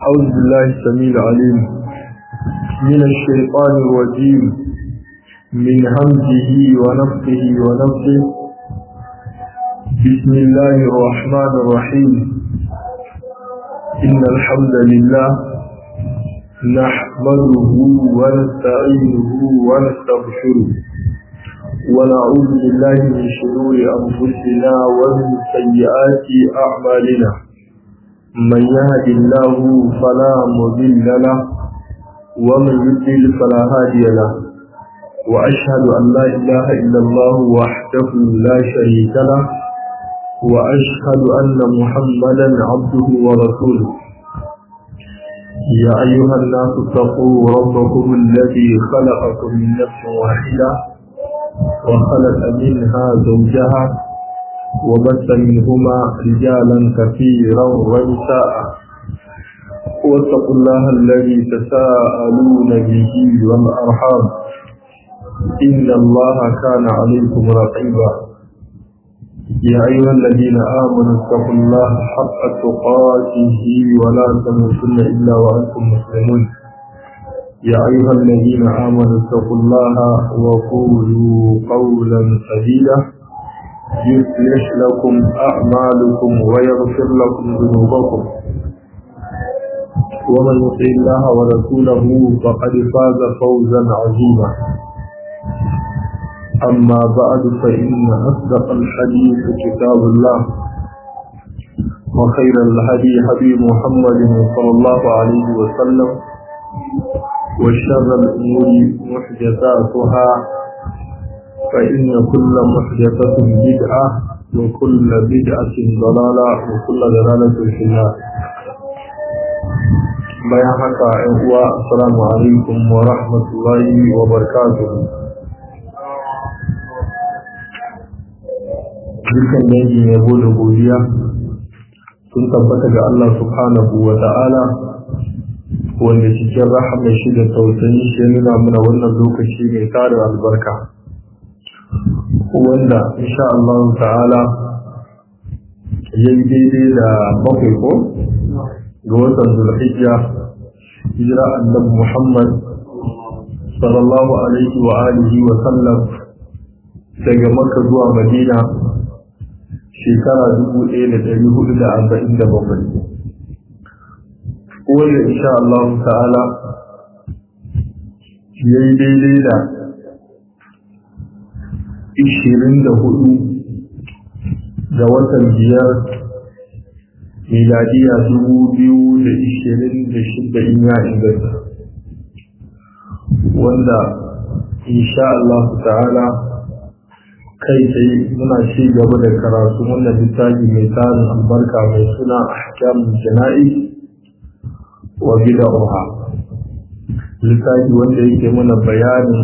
أعوذ بالله السميع العليم من الشيطان الرجيم من همزه ونفخه ونفخه بسم الله الرحمن الرحيم إن الحمد لله نحمده ونستعينه ونستغفره ونعوذ بالله من شرور أنفسنا ومن سيئات أعمالنا من يهد الله فلا مضل له ومن يضلل فلا هادي له وأشهد أن لا إله إلا الله وحده لا شريك له وأشهد أن محمدا عبده ورسوله يا أيها الناس اتقوا ربكم الذي خلقكم من نفس واحدة وخلق منها زوجها وبث منهما رجالا كثيرا ونساء واتقوا الله الذي تساءلون به والأرحام إن الله كان عليكم رقيبا يا أيها الذين آمنوا اتقوا الله حق تقاته ولا تموتن إلا وأنتم مسلمون يا أيها الذين آمنوا اتقوا الله وقولوا قولا سديدا يصلح لكم أعمالكم ويغفر لكم ذنوبكم ومن يطع الله ورسوله فقد فاز فوزا عظيما أما بعد فإن أصدق الحديث كتاب الله وخير الهدي هدي محمد صلى الله عليه وسلم وشر الأمور محدثاتها فإن كل محدثة بدعة وكل بدعة ضلالة وكل ضلالة في النار bayan haka ‘yan uwa assalamu alaikum wa rahmatullahi wa barakatuhu dukkan dangin yabo da godiya sun tabbata ga Allah subhanahu wa ta'ala wanda cikin rahama shi da tausayi shi nuna mana wannan lokaci mai tarin albarka wanda insha Allah ta'ala ya yi daidai da bakwai ko ga watan zulhijja hijira annabi Muhammad sallallahu alaihi wa alihi wa sallam daga Makka zuwa Madina shekara dubu ɗaya da ɗari hudu da arba'in da bakwai wanda insha Allah ta'ala ya yi daidai da ishirin da hudu ga watan biyar miladiya dubu biyu da ishirin da shida in ya inganta wanda insha Allah ta'ala kai tsaye muna ci gaba da karatu wannan littafi mai tarin albarka mai suna ahkamun jana'i wa bid'ah littafi wanda yake mana bayanin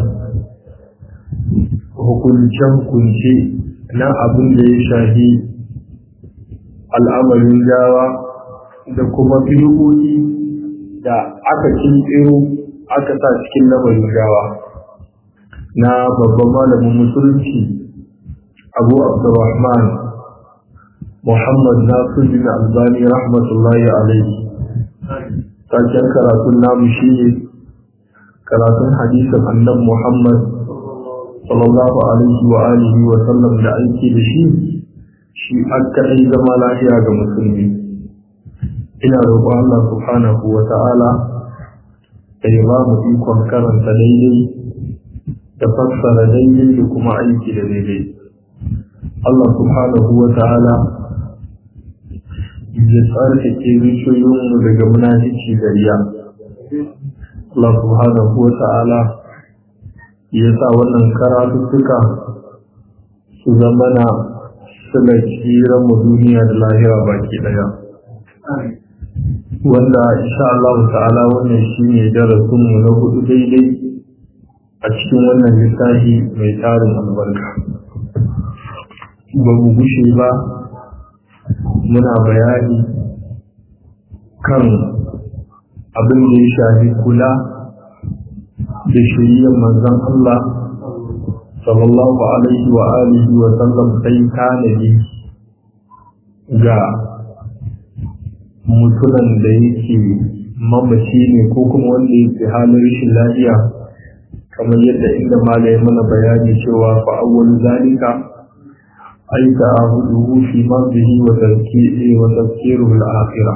hukunce-hukunce na abin da ya shahi al'amarin gawa da kuma bidiyoyi da aka kirkiro aka sa cikin lamarin gawa na babban malamin musulunci abu abdurrahman muhammad nasiruddin albani rahmatullahi alaihi taken karatun namu shi ne karatun hadisin annabi muhammad sallallahu alaihi wa alihi wa sallam da aiki da shi shi an kaɗai zama lafiya ga musulmi ina roƙon Allah subhanahu wa ta'ala da ya ba mu ikon karanta daidai da fassara daidai da kuma aiki da daidai Allah subhanahu wa ta'ala ya tsarkake zuciyoyinmu daga munafici da riya Allah subhanahu wa ta'ala ya sa wannan karatuttuka su zama na suna tsiran mu duniya da lahira baki daya wanda insha Allah ta'ala wannan shine darasin mu na hudu daidai a cikin wannan littafi mai tarin albarka ba mu gushe ba muna bayani kan abin da ya shafi kula da shiriyar manzon Allah sallallahu alaihi wa alihi wa sallam sai tanadi ga mutumin da yake mamaci ne ko kuma wanda yake halin rashin lafiya kamar yadda inda malai mana bayani cewa fa awwal zalika ay ta'ahuduhu fi mardihi wa tazkiri wa tazkiruhu al-akhirah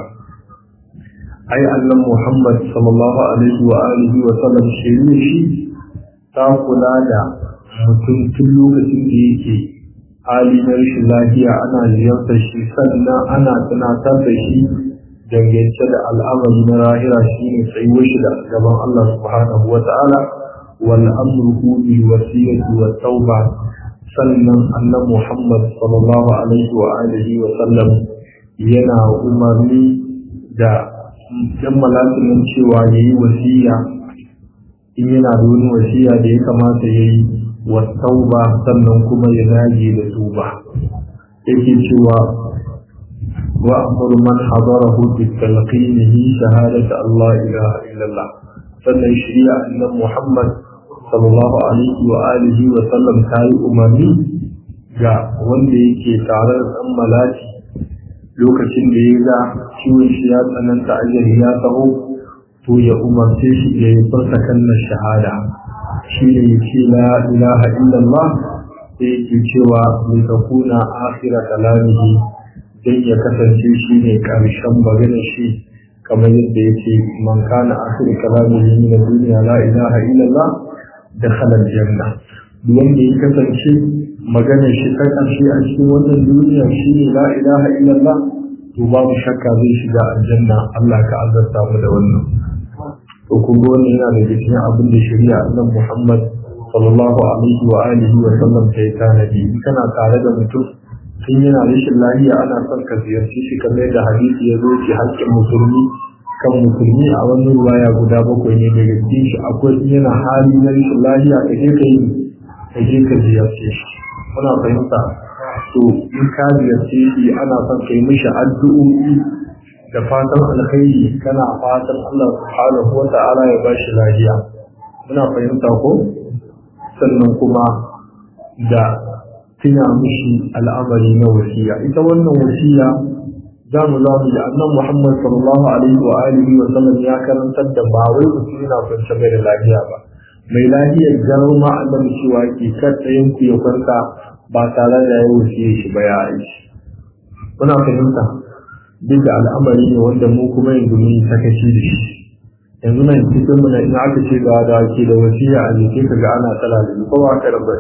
ay annan muhammad sallallahu alaihi wa alihi wa sallam shirye shi ta kula da mutum tun lokacin da yake hali na rashin lafiya ana ziyartar shi sannan ana tunatar da shi dangance da al'amari na rahira shi ne tsayuwar shi da gaban Allah subhanahu wa ta'ala wal amruhu bil wasiyati wa tauba sannan annan Muhammad sallallahu alaihi wa alihi wa sallam yana umarni da yan malakin cewa yayi wasiya in yana da wani wasiya da ya kamata yayi wa tauba sannan kuma ya dage da tuba yake cewa وأمر من حضره بتلقينه شهادة الله إله إلا الله sannan shirya annan Muhammad sallallahu alaihi wa alihi wa sallam ta yi umarni ga wanda yake tare da ɗan malati lokacin da ya ga ciwon shi ya tsananta ajali ya taho to ya umarce shi ya yi furta kalmar shahada shi ne ya ce la ilaha illallah da yake cewa mai takuna akhira kalamihi don ya kasance shi ne ƙarshen maganar shi kamar yadda ya ce man kana akhir kalamihi min ad-dunya la ilaha illallah dakhala al-janna duk wanda ya kasance maganar shi ta ƙarshe a cikin wannan duniya shi ne la ilaha illallah to babu shakka zai shiga aljanna Allah ka azarta mu da wannan to kun ga wannan yana daga cikin abin da shari'a annabi Muhammad sallallahu alaihi wa alihi wa sallam ta yi tanadi in kana tare da mutum tun yana rashin lahiya ana son ka ziyarci shi kamar yadda hadisi ya zo ce hakkin musulmi kan musulmi a wannan ruwaya guda bakwai ne daga cikin shi akwai yana hali na rashin lahiya ka je ka yi ka je ka ziyarce shi muna fahimta to in ka ziyarce shi ana son ka yi mishi addu'o'i da fatan alkhairi kana fatan Allah subhanahu wa ta'ala ya bashi lafiya muna fahimta ko sannan kuma da tuna mishi al'amari na wasiya ita wannan wasiya za mu za mu yi annan Muhammad sallallahu alaihi wa alihi wa sallam ya karantar da ba wai mutum yana kwance mai da lafiya ba mai lafiyar gano ma annabi cewa ke kar ɗayan ku ya kwanta ba tare da ya wasiye shi ba ya aiki muna fahimta duk da al'amari ne wanda mu kuma yanzu mun sakaci da shi yanzu nan cikin mu in aka ce ga da ke da wasiya a jiki ka ga ana tsala da ko ba ka rabar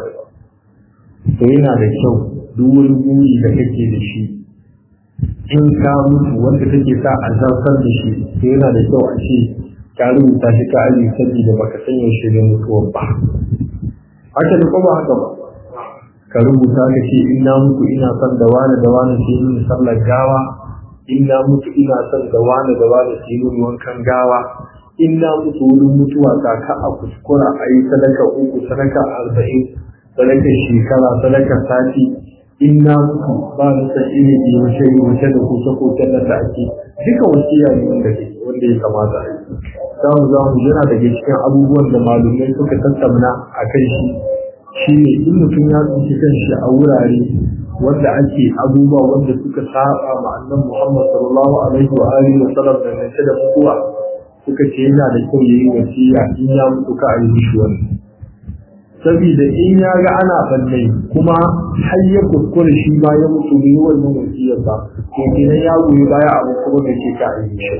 to yana da kyau duk wani buri da kake da shi in ka mutu wanda kake sa a zartar da shi to yana da kyau a ce ka rubuta shi ka aji saboda baka san yaushe ne mutuwar ba haka da ko ba haka ba ka rubuta ka ce in na mutu ina son da wani da wani sai yin sallar gawa in na mutu ina son da wani da wani sai yin wankan gawa in na mutu wurin mutuwa ta ka a kuskura a yi sadaka uku sadaka arba'in sadaka shekara sadaka sati in na mutu ba ni san iri bi wace wace da kusa ko da da ake duka wasiya ne wanda ke wanda ya kamata a yi za mu za mu yana daga cikin abubuwan da malumai suka tattauna a kan shi shi ne in mutum ya tsinci kanshi a wurare wanda ake abubuwa wanda suka saba ma annan Muhammad sallallahu alaihi wa alihi wa sallam da nace da mutuwa suka ce yana da kyau yayi wasiya in ya mutu ka yi mishi wani saboda in ya ga ana balle kuma har ya kuskure shi ma ya mutu bai wannan wasiyar ba to kenan ya goyi baya abu kuma da ke ka yi mishi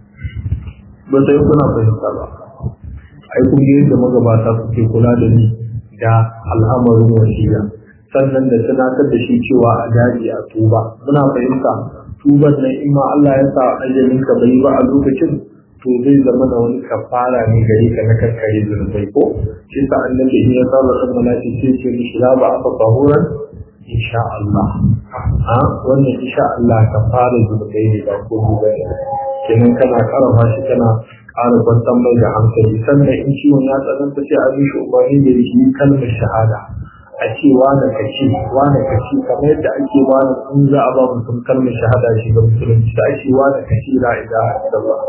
ba sai kuna fahimta ba ai kun yadda magabata suke kula da ni da al'amarin wasiya sannan da tunatar da shi cewa a daji a tuba muna fahimta tuban nan in ma Allah ya sa ajalin ka bai ba a lokacin to zai zama da wani kafara ne gare ka na kankare zunubai ko shi sa annabi in ya saba san malaki sai ce mishi la ba afa tahuran insha Allah a wannan insha Allah kafara zunubai ne ba ko ba kenan kana karafa shi kana ƙara kwantar mai da hankali sannan in ciwon ya tsananta sai a mishi umarni da shi kalmar shahada a ce wane ka ce wane ka ce kamar yadda ake wani in za a ba mutum kalmar shahada shi ga musulunci da ake wane ka ce la ilaha illallah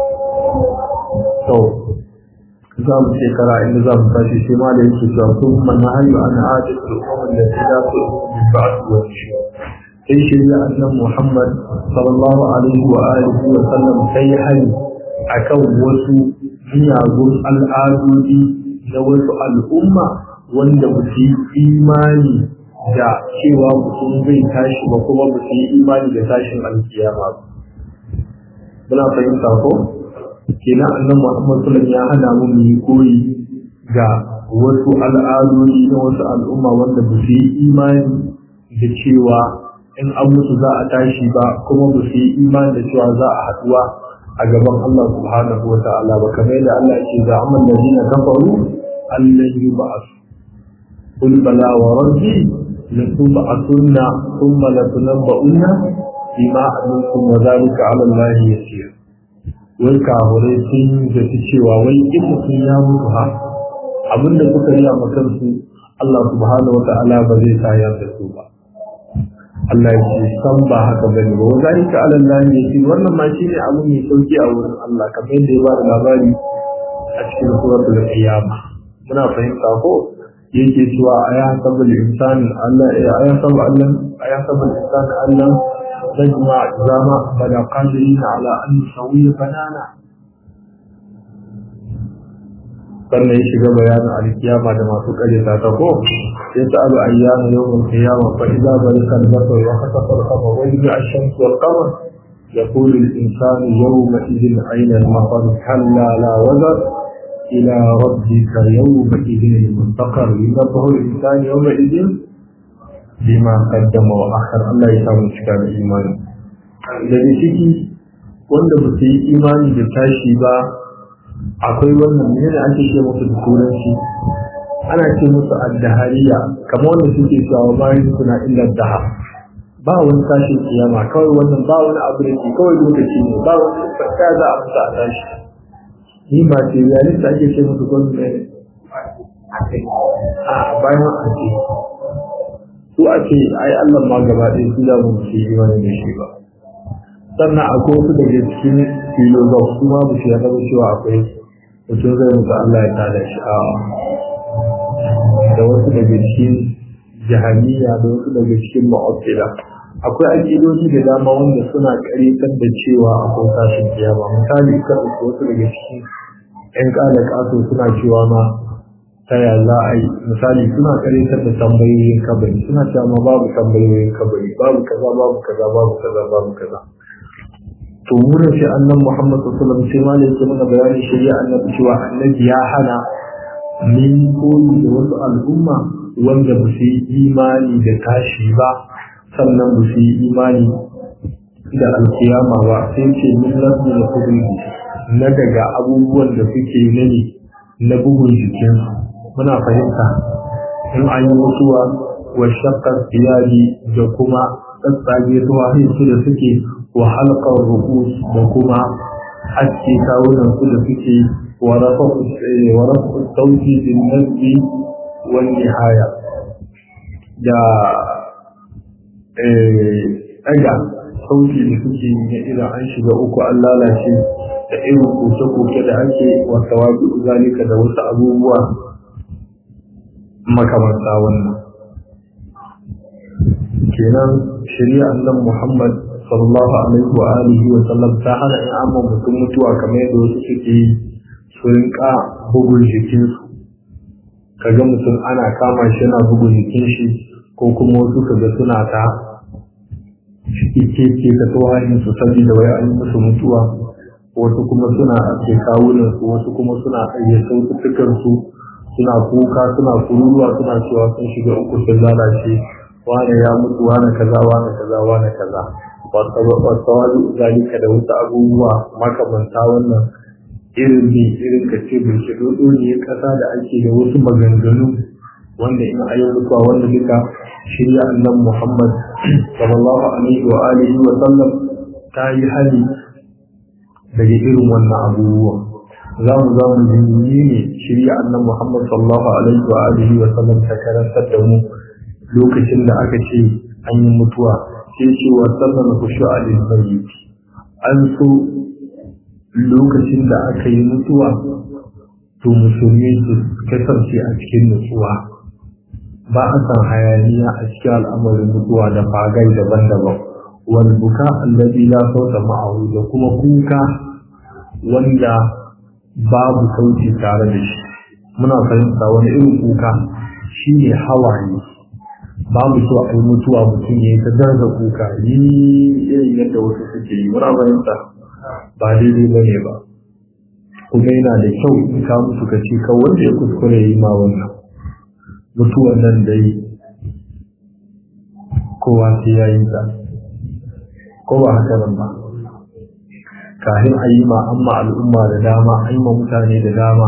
to za mu shekara inda za mu tashi sai ma da yake cewa sun mana hayu an hajji al'ummar da ta dace min ba'd wa shi sai shirya annan Muhammad sallallahu alaihi wa alihi wa sallam sai hayu akan wasu miyagun al'adodi na wasu al'umma wanda ba su yi imani da cewa mutum zai tashi ba kuma ba su yi imani da tashin alkiyama ba. Muna fahimta ko? Kenan annan Muhammad Sulam ya hana mu mu yi koyi ga wasu al'adodi na wasu al'umma wanda ba su yi imani da cewa in an mutu za a tashi ba kuma ba su yi imani da cewa za a haɗuwa a gaban Allah subhanahu wa ta'ala ba kamar yadda Allah yake ga amal ladina kafaru allan yub'asu qul bala wa rabbi latub'asunna thumma latunabba'unna bima amiltum wa dhalika 'ala Allah yasir wai kahure sun zaci cewa wai in mutum ya mutu ha abinda suka yi a kansu Allah subhanahu wa ta'ala ba zai tayar da su ba Allah ya ce san ba haka ba ne ba wa zalika ala Allah ne shi wannan ma shine abu mai sauki a wurin Allah kamar yadda ya ba da labari a cikin suratul qiyama muna fahimta ko yake cewa aya sabul insan Allah aya sabul Allah aya sabul insan Allah tajma zama bada qadirin ala an nusawiya banana sannan ya shiga bayanin alkiyama da masu karyata ta ko ya sa'alu ayyana yawmul qiyama fa idza barika al-basar wa khasafa al-qamar wa jaa ash-shamsu wal qamar يقول الإنسان يومئذ أين المفر كلا لا وزر إلى ربك يومئذ المستقر ينبه الإنسان يومئذ بما قدم وأخر الله يسامح شكال الإيمان الذي شكي wanda ba su yi imani da tashi ba akwai wannan ne da ake ce musu da turanci ana ce musu addahariya kamar wanda suke cewa bayan suna illa daha ba wani tashin kiyama kawai wannan ba wani abu da ke kawai lokaci ne ba wani fata za a fita a tashi ni ba ce yayin da ake ce musu gwamnati a bayan a ce su a ce ai Allah ma gaba ɗaya su da mun ce yi wani da shi ba sannan akwai wasu daga cikin filozof su ma ba su yarda ba cewa akwai mutum zai mutu Allah ya tada shi a da wasu daga cikin jahaniya da wasu daga cikin ma'abdila akwai aƙidoji da dama wanda suna ƙaritar da cewa akwai tashin kiyama misali kan wasu daga cikin ƴan ƙala ƙaso suna cewa ma ta ya za a yi misali suna ƙaritar da tambayoyin kabari suna cewa ma babu tambayoyin kabari babu kaza babu kaza babu kaza babu kaza to wurin shi annan Muhammad sallallahu alaihi wasallam sai ma da yake mana bayani shari'a annabi cewa annabi ya hana min koyi da wasu al'umma wanda ba su yi imani da tashi ba sannan ba su yi imani da alkiyama ba sai ce min lafi da kudin na daga abubuwan da suke nani na bugun jikinsu muna fahimta in an yi mutuwa wa shakkar iyali da kuma tsatsage zuwa su da suke wa halkar rukus da kuma aske kawunan su da suke wa rafa sauti bin nazbi wani haya da ɗaga sauti da suke na idan an shiga uku an lalace da irin koke-koke da ake wata wabi zalika da wasu abubuwa makamanta wannan kenan shari'a annan muhammad sallallahu alaihi wa alihi wa sallam ta hana in amma mutum mutuwa kamar yadda wasu suke yi su rinka bugun jikinsu kaga mutum ana kama shi yana bugun jikin shi ko kuma wasu kaga suna ta ike ke ka tsohon su saboda wai an musu mutuwa wasu kuma suna ake kawunan su wasu kuma suna tsaye sautukan su suna kuka suna kururuwa suna cewa sun shiga uku sun lalace wane ya mutu wane kaza wane kaza wane kaza wasu wani zalika da wasu abubuwa makamanta wannan irin ne irin ka ce bai shigo ne kasa da ake da wasu maganganu wanda in ayi mutuwa wanda duka shirya annan Muhammad sallallahu alaihi wa alihi wa sallam ta yi hali daga irin wannan abubuwa za mu za mu jinjini ne shirya annan Muhammad sallallahu alaihi wa alihi wa sallam ta karantar da mu lokacin da aka ce an yi mutuwa sai ce wa sallan khushu alil mayyit an so lokacin da aka yi mutuwa to musulmi su kasance a cikin nutsuwa ba a san hayaniya a cikin al'amarin mutuwa da fagai daban-daban wal buka allazi la sauta ma'ahu da kuma kuka wanda babu sauti tare da shi muna fahimta wani irin kuka shine hawaye babu so a yi mutuwa mutum ya yi ta darza kuka yi irin yadda wasu suke yi muna fahimta ba daidai ba ne ba kuma yana da kyau in ka mutu ka ce kawai wanda ya kuskure yi ma wannan mutuwan nan dai kowa sai ya yi ta ko ba haka nan ba kafin a yi ma amma al'umma da dama a yi ma mutane da dama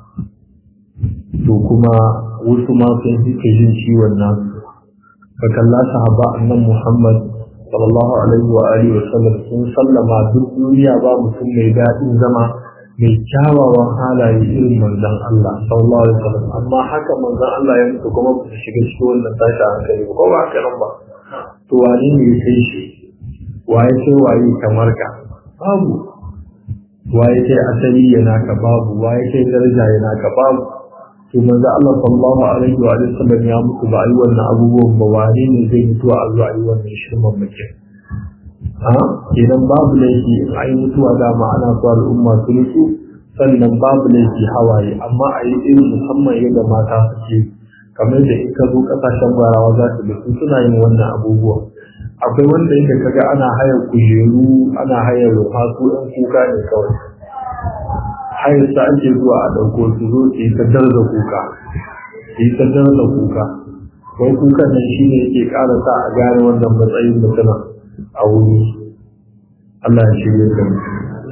to kuma wasu ma sun suke jin ciwon nan ka kalla sahaba annan muhammad sallallahu alaihi wa alihi wa sallam sun sallama duk duniya ba mutum mai daɗin zama mai kyawawan halaye irin manzon Allah sallallahu alaihi wa sallam amma haka manzon Allah ya mutu kuma ba su shiga cikin wannan tashi hankali ba ko ba haka nan ba to wani ne ya kai shi waye sai waye kamar ka babu waye kai asali yana ka babu waye kai daraja yana ka babu to manzo Allah sallallahu alaihi wa sallam ya mutu ba ayi wannan abubuwan ba wani ne zai mutu a zuwa ayi wannan shirman muke ha idan babu laifi in ayi mutuwa da ma ana so al'umma su nutsu sannan babu laifi hawaye amma a yi irin musamman yadda mata suke kamar da in ka zo kasashen gwarawa za su da su suna yin wannan abubuwa akwai wanda yake kaga ana hayar kujeru ana hayar rufa su ɗan kuka ne kawai hayar sa ake zuwa a ɗauko su zo su yi ta darza kuka su yi ta darza kuka wai kukan nan shi ne yake ƙara sa a gane wannan matsayin mutuna a wuri Allah ya shirya da mu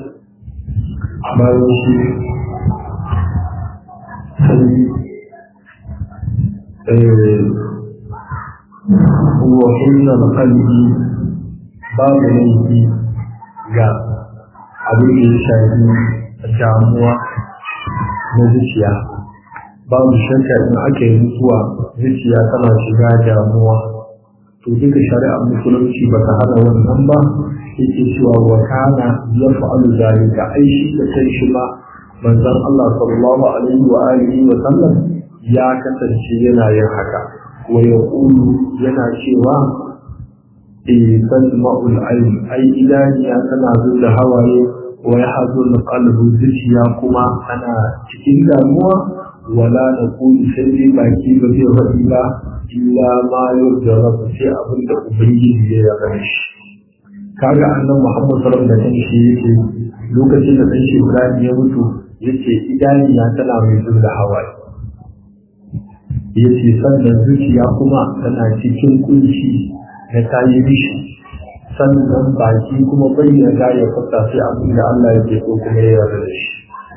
bayan shi وحزن القلب باب laifi ga abin da ya shafi damuwa na zuciya babu shakka in aka yi mutuwa zuciya tana shiga damuwa to duka shari'ar musulunci ba ta hana wannan ba yake cewa wa kana ya fa'alu zalika ai shi da kai shi ma manzon Allah sallallahu alaihi wa alihi wa sallam ya kasance yana yin haka wa yaqulu yana cewa eh tasma'ul ayn ai idaniya tana zuwa hawaye wa yahzun qalbu zuciya kuma ana cikin damuwa wala naqulu sai dai baki ba zai faɗi ba illa ma yurda sai abin da ubangiji ya yarda shi kaga annan Muhammad sallallahu alaihi wasallam da shi yake lokacin da dan shi Ibrahim ya mutu yace idaniya tana mai zuwa hawaye yace sannan zuciya kuma tana cikin kunci na tayi rishi sannan baki kuma bayyana ya fata sai abin da Allah yake so kuma ya yarda da shi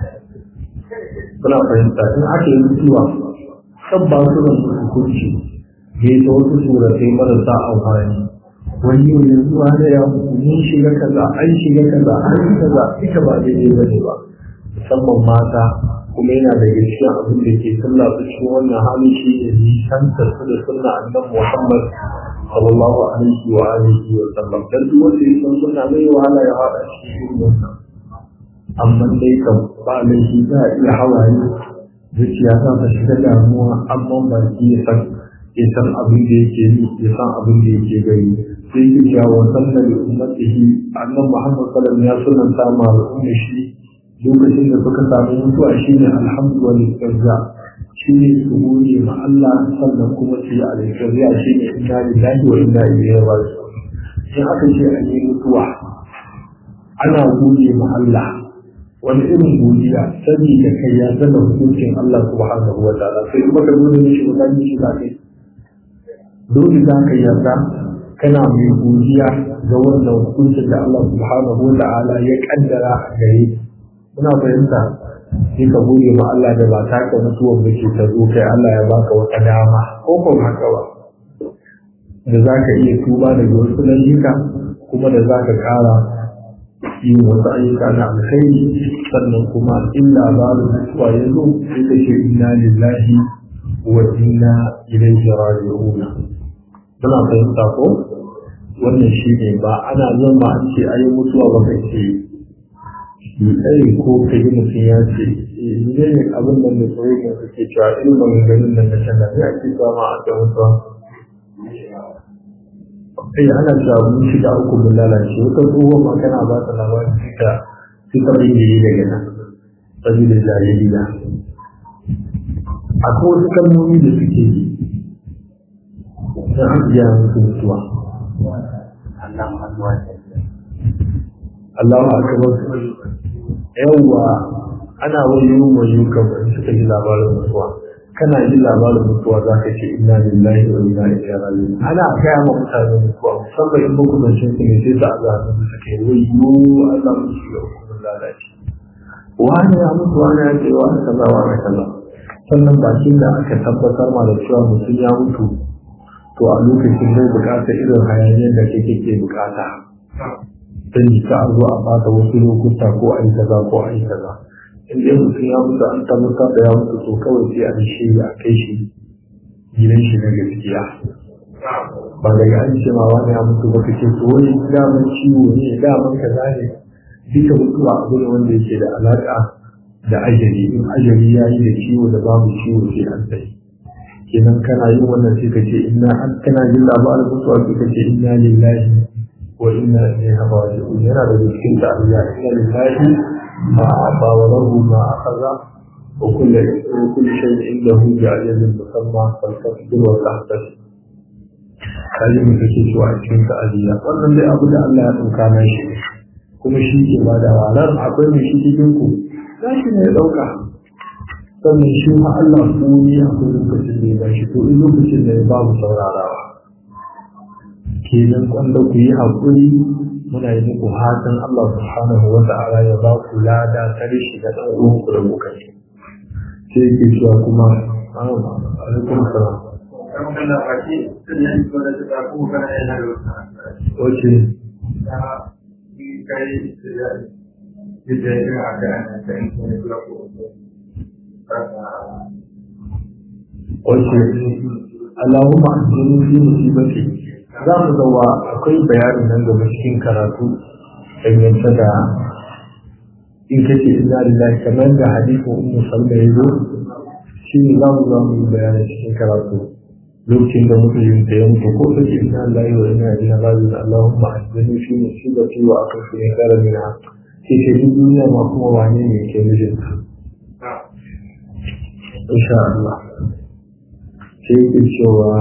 kuna fahimta in aka yi mutuwa sabba su da hukunci ne ta wasu suratai marasa amfani wani yau yanzu da ya mun shiga kaza an shiga kaza an yi kaza ita ba daidai ba ne ba musamman mata kuma yana da gaskiya abin da ke sallah su cikin wannan hali shi ne nisantar su da sunna annabi Muhammad sallallahu alaihi wa alihi wa sallam dan duk wanda ya san sunna mai wahala ya hada cikin irin wannan amma dai kam ba laifi za a iya hawaye zuciya za ta shiga damuwa amma ba shi ya san ya san abin da yake yi ya san abin da yake gani sai ya ce wa sanna li ummatihi annabi Muhammad sallallahu alaihi wa sallam ta ma al'umma shi lokacin da suka samu mutuwa shine alhamdulillah shine su gode ma Allah sannan kuma su yi alƙariya shine inna lillahi wa inna ilaihi raji'un in aka ce an yi mutuwa ana gode ma Allah wani irin godiya sani da kai ya zama hukuncin Allah subhanahu wa ta'ala sai kuma ka gode mishi mutane shi za kai dole za ka yarda kana mai godiya ga wannan hukuncin da Allah subhanahu wa ta'ala ya kaddara a gare muna fahimta sai ka gode ma Allah da ba ta ka mutuwar da ke ta zo kai Allah ya baka wata dama ko ko haka ba da za ka iya tuba daga wasu lalika kuma da za ka kara yin wasu ayyuka na alkhairi sannan kuma in labarin mutuwa ya zo sai ka ce inna lillahi wa inna ilaihi raji'un muna fahimta ko wannan shi ne ba ana zama an ce ayi mutuwa ba kai ce yi ko ka yi mutum ya ce ne ne abin nan da tsoron da suke cewa irin maganganun nan da can da ya ake sama a kan mutuwa eh ana cewa mun shiga uku mun lalace wata tsohon ma kana ba ta labarin ta suka bingire daga nan saboda jahiliya akwai wasu kalmomi da suke yi don an biya musu mutuwa Allahu akbar yawwa ana wayo wayo kamar suka ji labarin mutuwa kana ji labarin mutuwa za ka ce inna lillahi wa inna ilaihi raji'un ana gaya ma mutane mutuwa musamman in muku zancen su ne sai ta azabi da suke wayo Allah mu shiga hukumar lalaci wani ya mutu wani ya ce wani kaza wani kaza sannan bakin da aka tabbatar ma da cewa mutum ya mutu to a lokacin zai bukata irin hayaniyar da kake ke bukata don ka a zo a bata wasu lokuta ko a yi kaza ko a yi kaza in dai mutum ya mutu an tabbatar da ya mutu to kawai sai a shi a kai shi gidan shi na gaskiya ba daga an ce ma wani ya mutu ba kace to wani daman ciwo ne daman kaza ne duka mutuwa abu ne wanda yake da alaka da ajali in ajali ya yi da ciwo da babu ciwo sai an tsaye kenan kana yin wannan sai ka ce inna an kana jin labarin mutuwa sai ka ce inna lillahi wa inna ilaihi raji'un yana da cikin ta'aziyya inna lillahi ma aba wa lahu ma akhadha wa kullu wa kullu shay'in indahu bi'ajalin musamma faltasbir wa tahtasib kaji mu take cewa a cikin ta'aziyya wannan dai abu da Allah ya dauka na shi kuma shi ke bada walar akwai mai shi cikin ku shi ne ya dauka sannan shi ma Allah ko ne akwai lokacin da ya bashi to in lokacin da ya babu saurarawa kenan kwanda ku yi haƙuri muna yi muku hatan Allah subhanahu wa ta'ala ya ba ku lada ta rishi da ɗan uwan ku da kuka yi sai yake cewa kuma alaikum salam Wace Wace Allahumma ajini fi musibati za mu zawa akwai bayanin nan gaba cikin karatu dangance da in kace inna lillahi kamar da hadisin ummu salma ya zo shi ne za mu za mu yi bayanin cikin karatu lokacin da mutum ta ya mutu ko take inna lillahi wa inna ilaihi raji'un Allahumma ajini fi musibati wa akhfini khairan minha sai ce duk duniya ma kuma wane ne ke mijinta insha Allah sai yake cewa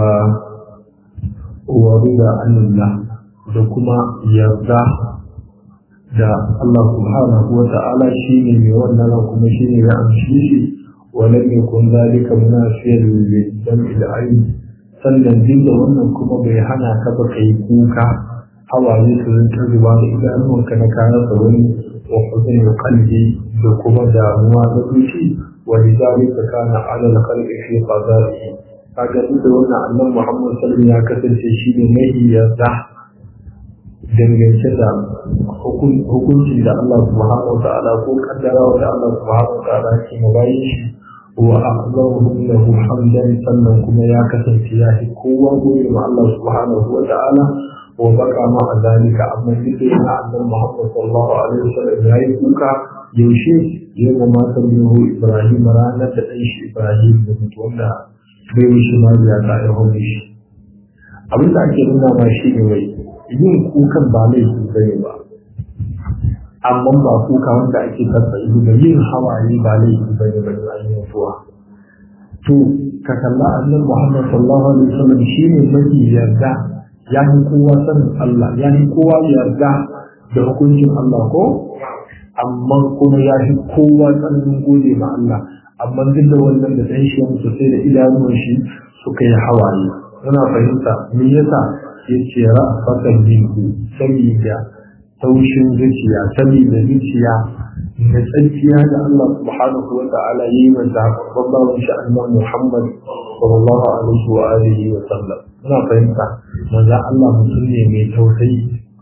wa rida anillah da kuma yarda da Allah subhanahu wa ta'ala shine mai wannan ran kuma shine ya amshi shi wa lam yakun zalika munafiyan lil jam'i da ayn sannan din da wannan kuma bai hana ka ba kai kuka hawaye su rinka zuba da idanuwanka na kayan sa wani wa huzun qalbi da kuma damuwa da zuci wa lidhalika kana ala al-qalbi fi qada'ihi kaga duk da wannan annan Muhammad sallallahu ya kasance shi ne mai yarda dangance da hukuncin da Allah subhanahu wa ta'ala ko kaddarawa da Allah subhanahu wa ta'ala ke mabayin shi wa a'zamu lahu hamdan sannan kuma ya kasance ya fi kowa gobe ma Allah subhanahu wa ta'ala wa baka ma a zalika amma duk da yana annan Muhammad sallallahu alaihi wasallam ya yi kuka yaushe yau ma matan Ibrahim ranar da ɗan shi Ibrahim da mutu wanda bai wuce ma ya ta ya hau shi abin da ake nuna ma shi ne wai yin kukan ba laifi bane ba amma ba kuka wanda ake karɓa ido da yin hawaye ba laifi bane ba da an mutuwa to ka kalla annabi Muhammad sallallahu alaihi wasallam shine mafi yarda ya yi kowa sanin Allah ya yi kowa yarda da hukuncin Allah ko amma kuma ya fi kowa tsananin gode ma Allah amma duk da wannan da ɗan shi mutu sai da idanuwan shi suka yi hawaye yana fahimta me yasa ya ce ra'afatan minku saboda taushin zuciya saboda zuciya da tsakiya da Allah subhanahu wa ta'ala yi wa zaɓaɓɓen bawan shi annabi Muhammad sallallahu alaihi wa alihi wa sallam ina fahimta manzo Allah mutum ne mai tausayi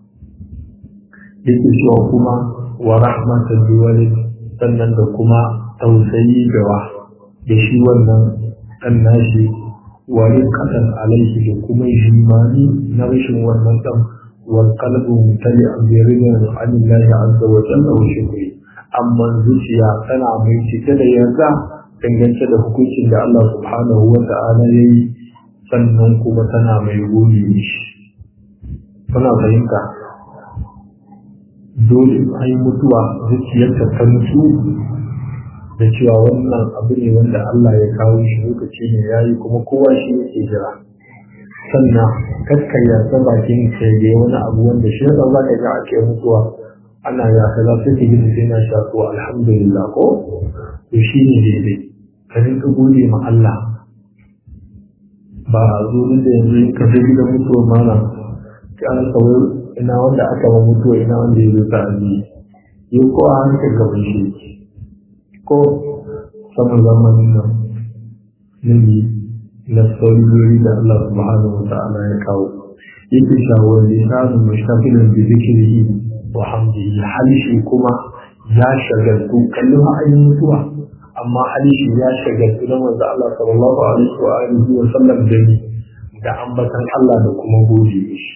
yake cewa kuma wa rahmatan liwalid sannan da kuma tausayi da wa da shi wannan ɗan nashi wa kasan alaihi da kuma jimani na rashin wannan ɗan wal qalbu mutali an bi ridan anillahi azza wa jalla wa shukri amma zuciya tana mai cike da yarda dangance da hukuncin da Allah subhanahu wa ta'ala yayi sannan kuma tana mai gode mishi kuna fahimta dole a yi mutuwa zuciyarta ta mutu da cewa wannan abu ne wanda Allah ya kawo shi lokaci ne ya yi kuma kowa shi yake jira sannan kakkan yasa bakin ka ya wani abu wanda shi yasa za ka ga ake mutuwa ana ya kaza sai ka gina sai na shafu alhamdulillah ko to shi ne daidai ka rinka gode ma Allah ba a zo da yanzu ka je gidan mutuwa mana ka an kawai ina wanda aka ma mutuwa ina wanda ya zo ta aji yau ko a hankali gaban shi ko saman zamanin nan nemi na saurari da Allah subhanahu wa ta'ala ya kawo yake shawar lisanu mustaqilun bi dhikrihi wa hamdihi halishi kuma ya shagaltu kallon ayin mutuwa amma halishi ya shagaltu na manzo Allah sallallahu alaihi wa alihi wa sallam da ni da ambatan Allah da kuma gode shi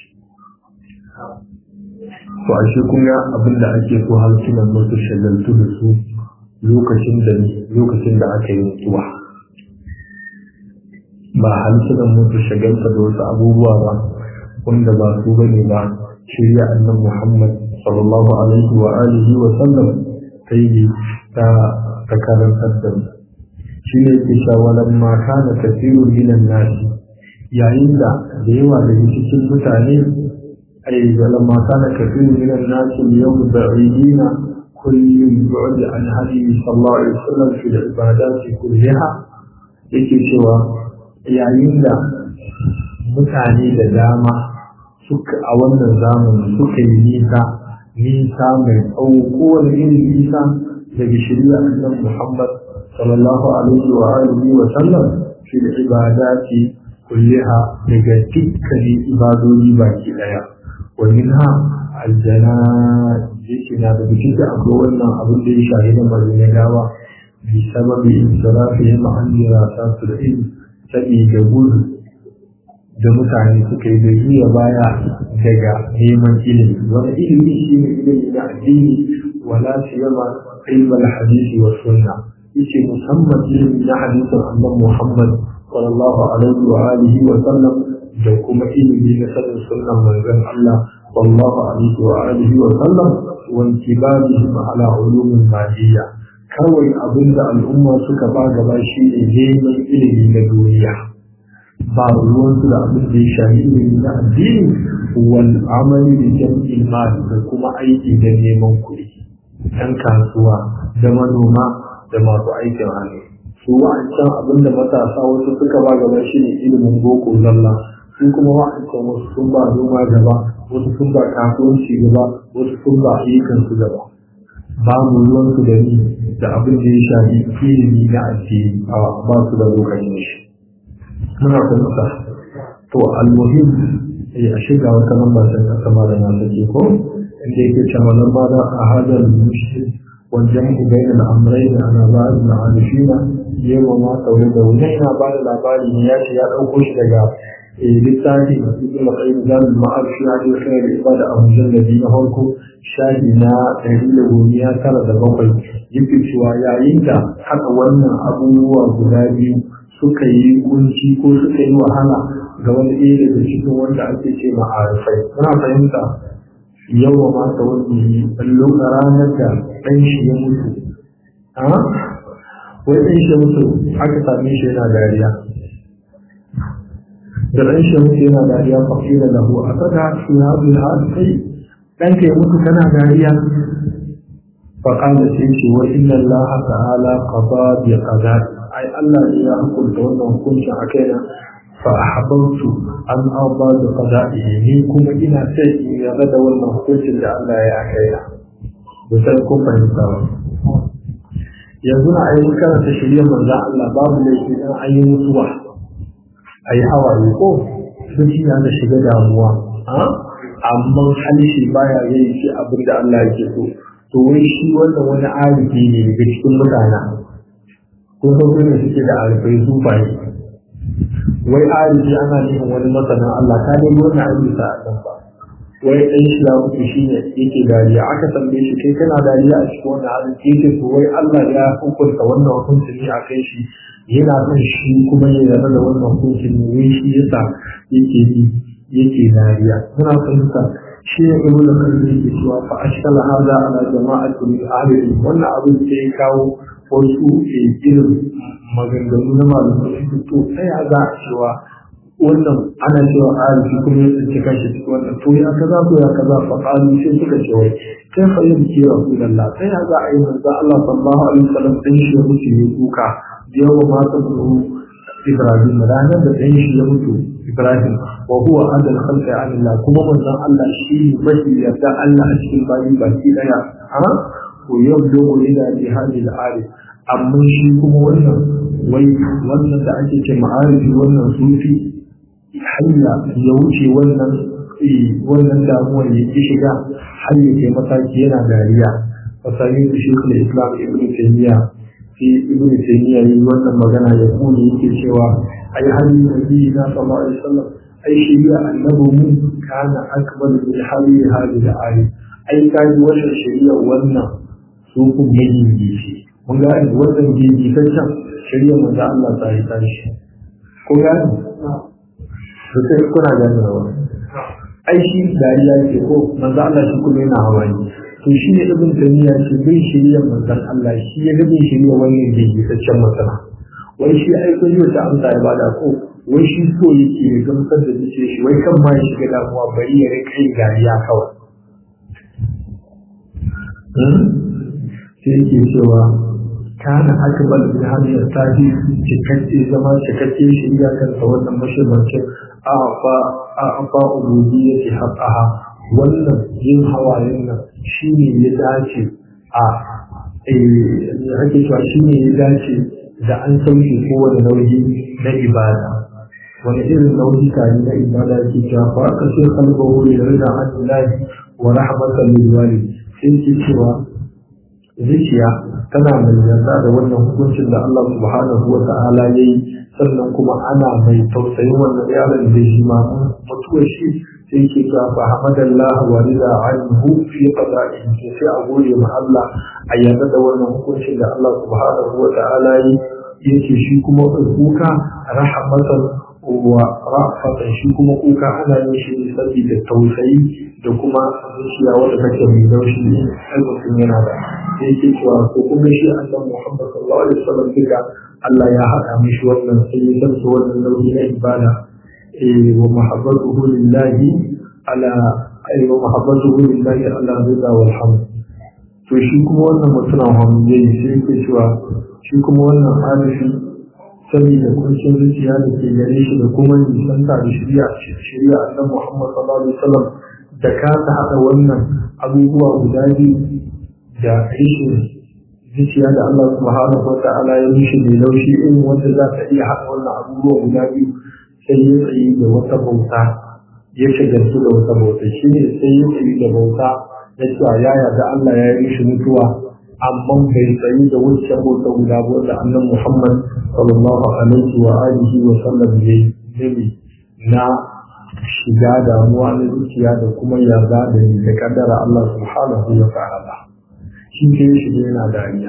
to ashe kun ga abin da ake so halsunan mutu shagaltu da su lokacin da lokacin da aka yi mutuwa ba halsunan mutu shagalta da wasu abubuwa ba wanda ba su bane ba shirya annan Muhammad sallallahu alaihi wa alihi wa sallam ta yi ta ta karantar da mu shi ne ke shawalan ma kana kasiru minan nasi yayin da da yawa daga cikin mutane ai lamma kana kasiru minan nasi yawm ba'idina كل بعد عن هدي صلى الله عليه وسلم في العبادات كلها yake cewa yayin da mutane da dama suka a wannan zamani suka yi nisa nisa mai tsawo kowane irin nisa daga shirya annan Muhammad sallallahu alaihi wa alihi wa sallam fi ibadati kulliha daga dukkanin ibadodi baki daya wa minha aljana yake na da bikin da akwai wannan abin da ya shahi na marina gawa bi sababi insirafihim an dirasatu da ilm saboda gudu da mutane suka yi da juya baya daga neman ilimi wani ilimi shi ne ilimi na addini wala siyama ilmal hadisi wa sunna yace musamman ilimi na hadisin annabi Muhammad sallallahu alaihi wa alihi wa sallam da kuma ilimi na sanin sunnan manzon Allah sallallahu alaihi wa alihi wa sallam wa intibahihim ala ulumin madiyya kawai abinda al'umma suka ba gaba shi ne neman ilimi na duniya ba ruwansu da abin da ya shafi ilimi na addini wal amali da jam'il mal da kuma aiki da neman kuɗi ɗan kasuwa da manoma da masu aikin hannu su wa'ancan abin da matasa wasu suka ba gaba shi ne ilimin boko zalla su kuma wa'ancan wasu sun ba noma gaba wasu sun ba kasuwanci gaba wasu sun ba ayyukan su gaba ba mu ruwansu da ni da abin da ya shafi ilimi na addini a ba su da lokacin shi muna fahimta to almuhim eh a shiga wata lamba ta kasa ma da na sake ko inda yake cewa lamba da a hadar mushrik wajen bayan al'amurai da ana ba da ma'arifina yawa ma tsaure da wani yana ba da labari ne ya ce ya ɗauko shi daga littafi masu kuma kai zanen ma'arifi a da kai da ibada a mujallabi na farko shafi na ɗari da gomiya tara da bakwai yake cewa yayin da haka wannan abubuwa guda biyu suka yi kunci ko suka yi wahala ga wani ɗaya daga cikin wanda ake ce ma'arifai muna fahimta yawa mata wani ɓallo a ranar da ɗan shi ya mutu wai ɗan shi ya mutu aka same shi yana dariya da ɗan shi ya mutu yana dariya fafi da lahu a kada su ya abu ya kai ɗanka ya mutu kana dariya faƙa da sai ce wa inna Allah ta'ala qada bi qada'i ai Allah ne ya hukunta wannan hukuncin a kaina fa ahbabtu an arda da qada'ihi ni kuma ina sai in yarda da wannan hukuncin da Allah ya kaina da sai kun fahimta ba yanzu na ayi karanta shirya manzon Allah babu laifi dan ayi mutuwa ayi hawaye ko sun shi na shiga damuwa amma halishi baya yin shi abin da Allah yake so to wai shi wannan wani arifi ne daga cikin mutane ko sauƙi ne suke da arifai sufaye wai arifi ana neman wani masanin Allah ta dai wannan aiki sa a kan ba wai ɗan shi ya mutu shi ne yake dariya aka tambaye shi kai kana dariya a cikin wannan halin yake to wai Allah ya hukunta wannan hukunci ne a kai shi yana son shi kuma ya yarda da wannan hukuncin ne wai shi yasa yake yi yake dariya muna fahimta shi ne ibn al-qayyim yake cewa fa ashkala hada ala jama'ati min ahli wannan abin da ya kawo wasu irin maganganu na malamai su to sai ya za a cewa wannan ana cewa arifi kuma ya tsinci kanshi cikin wannan to ya kaza ko ya kaza fa qalu sai suka ce wai kai fa yin ki rasulullah sai ya za a yi manzo Allah sallallahu alaihi wasallam din shi ya mutu ne kuka yawa ma ta Ibrahim ranar da ɗan shi ya mutu Ibrahim wa huwa adal khalqi an Allah kuma manzon Allah shi mafi yarda Allah a cikin bayi baki daya ha ko yabdu ila jihadi al-arif amma shi kuma wannan wai wannan da ake ce ma'arifi wannan sufi hanya ya wuce wannan wannan damuwar ya ki shiga har ya kai mataki yana dariya fasari da shekul islam ibn taymiya fi ibn taymiya yi wannan magana ya kuma yake cewa ai hali nabi na sallallahu alaihi wasallam ai shari'a annabi mu kana akbar min hali hali da ayi ai kaji wannan shari'a wannan su kun yi gishi mun ga wannan gishi kan shari'a manzo Allah ta yi tashi ko gani to sai kuna gani wa ai shi dariya ke ko manzo Allah shi kuma yana hawaye to shi ne ibn taymiya ce bai shirya manzon Allah shi ya gabe shirya wannan gigisaccen masana wai shi ai kun yi ta amsa ya bada ko wai shi so yake ya gamsar da zuce shi wai kan ma ya shiga damuwa bari ya rika yin dariya kawai sai yake cewa kana akbar bi hadhihi tafi cikakke zama cikakke shirya kan ta wannan mashibancin a fa a fa ubudiyyati haqqaha wannan yin hawayen nan shi ne ya dace a ake cewa shi ne ya dace da an sauke kowane nauyi na ibada wani irin nauyi tare na ibada ke cewa fa aka ce kalbahu ya rida an ilahi wa rahmatan lil walid sai ke cewa zuciya tana mai yarda da wannan hukuncin da Allah subhanahu wa ta'ala yayi sannan kuma ana mai tausayin wannan yaron da shi ma mutuwar shi sai ke ta fa hamadallah wa rida anhu fi qada'ihi sai a gode ma Allah a yarda da wannan hukuncin da Allah subhanahu wa ta'ala yi yake shi kuma kuka rahmatan wa ra'fatan shi kuma kuka ana yin shi ne saboda tausayi da kuma zuciya wanda take mai laushi ai mutum yana da sai yake cewa ko kuma shi annabi Muhammad sallallahu alaihi wasallam duka Allah ya haɗa mishi wannan sai ya san wannan nauyi na ibada ومحبته لله على أي ومحبته لله على الرضا والحمد to shi kuma wannan mutumin hamdai sai yake cewa shi kuma wannan halishi saboda kuncin zuciya da ke gare shi da kuma nisanta da shirya shirya annabi Muhammad sallallahu alaihi wasallam da ka ta hada wannan abubuwa guda biyu da rishin zuciya da Allah subhanahu wa ta'ala ya mishi mai laushi irin wanda za ta iya haɗa wannan abubuwa guda biyu sai ya tsayi da wata bauta ya shagaltu da wata bauta shi ne sai ya tsayi da bauta ya cewa ya yarda Allah ya yi mishi mutuwa amma bai tsayi da wancan bauta guda ba wanda annan Muhammad sallallahu alaihi wa alihi wa sallam ya yi na shiga damuwa na zuciya da kuma yarda da da kaddara Allah subhanahu wa ta'ala shi ke shi yana dariya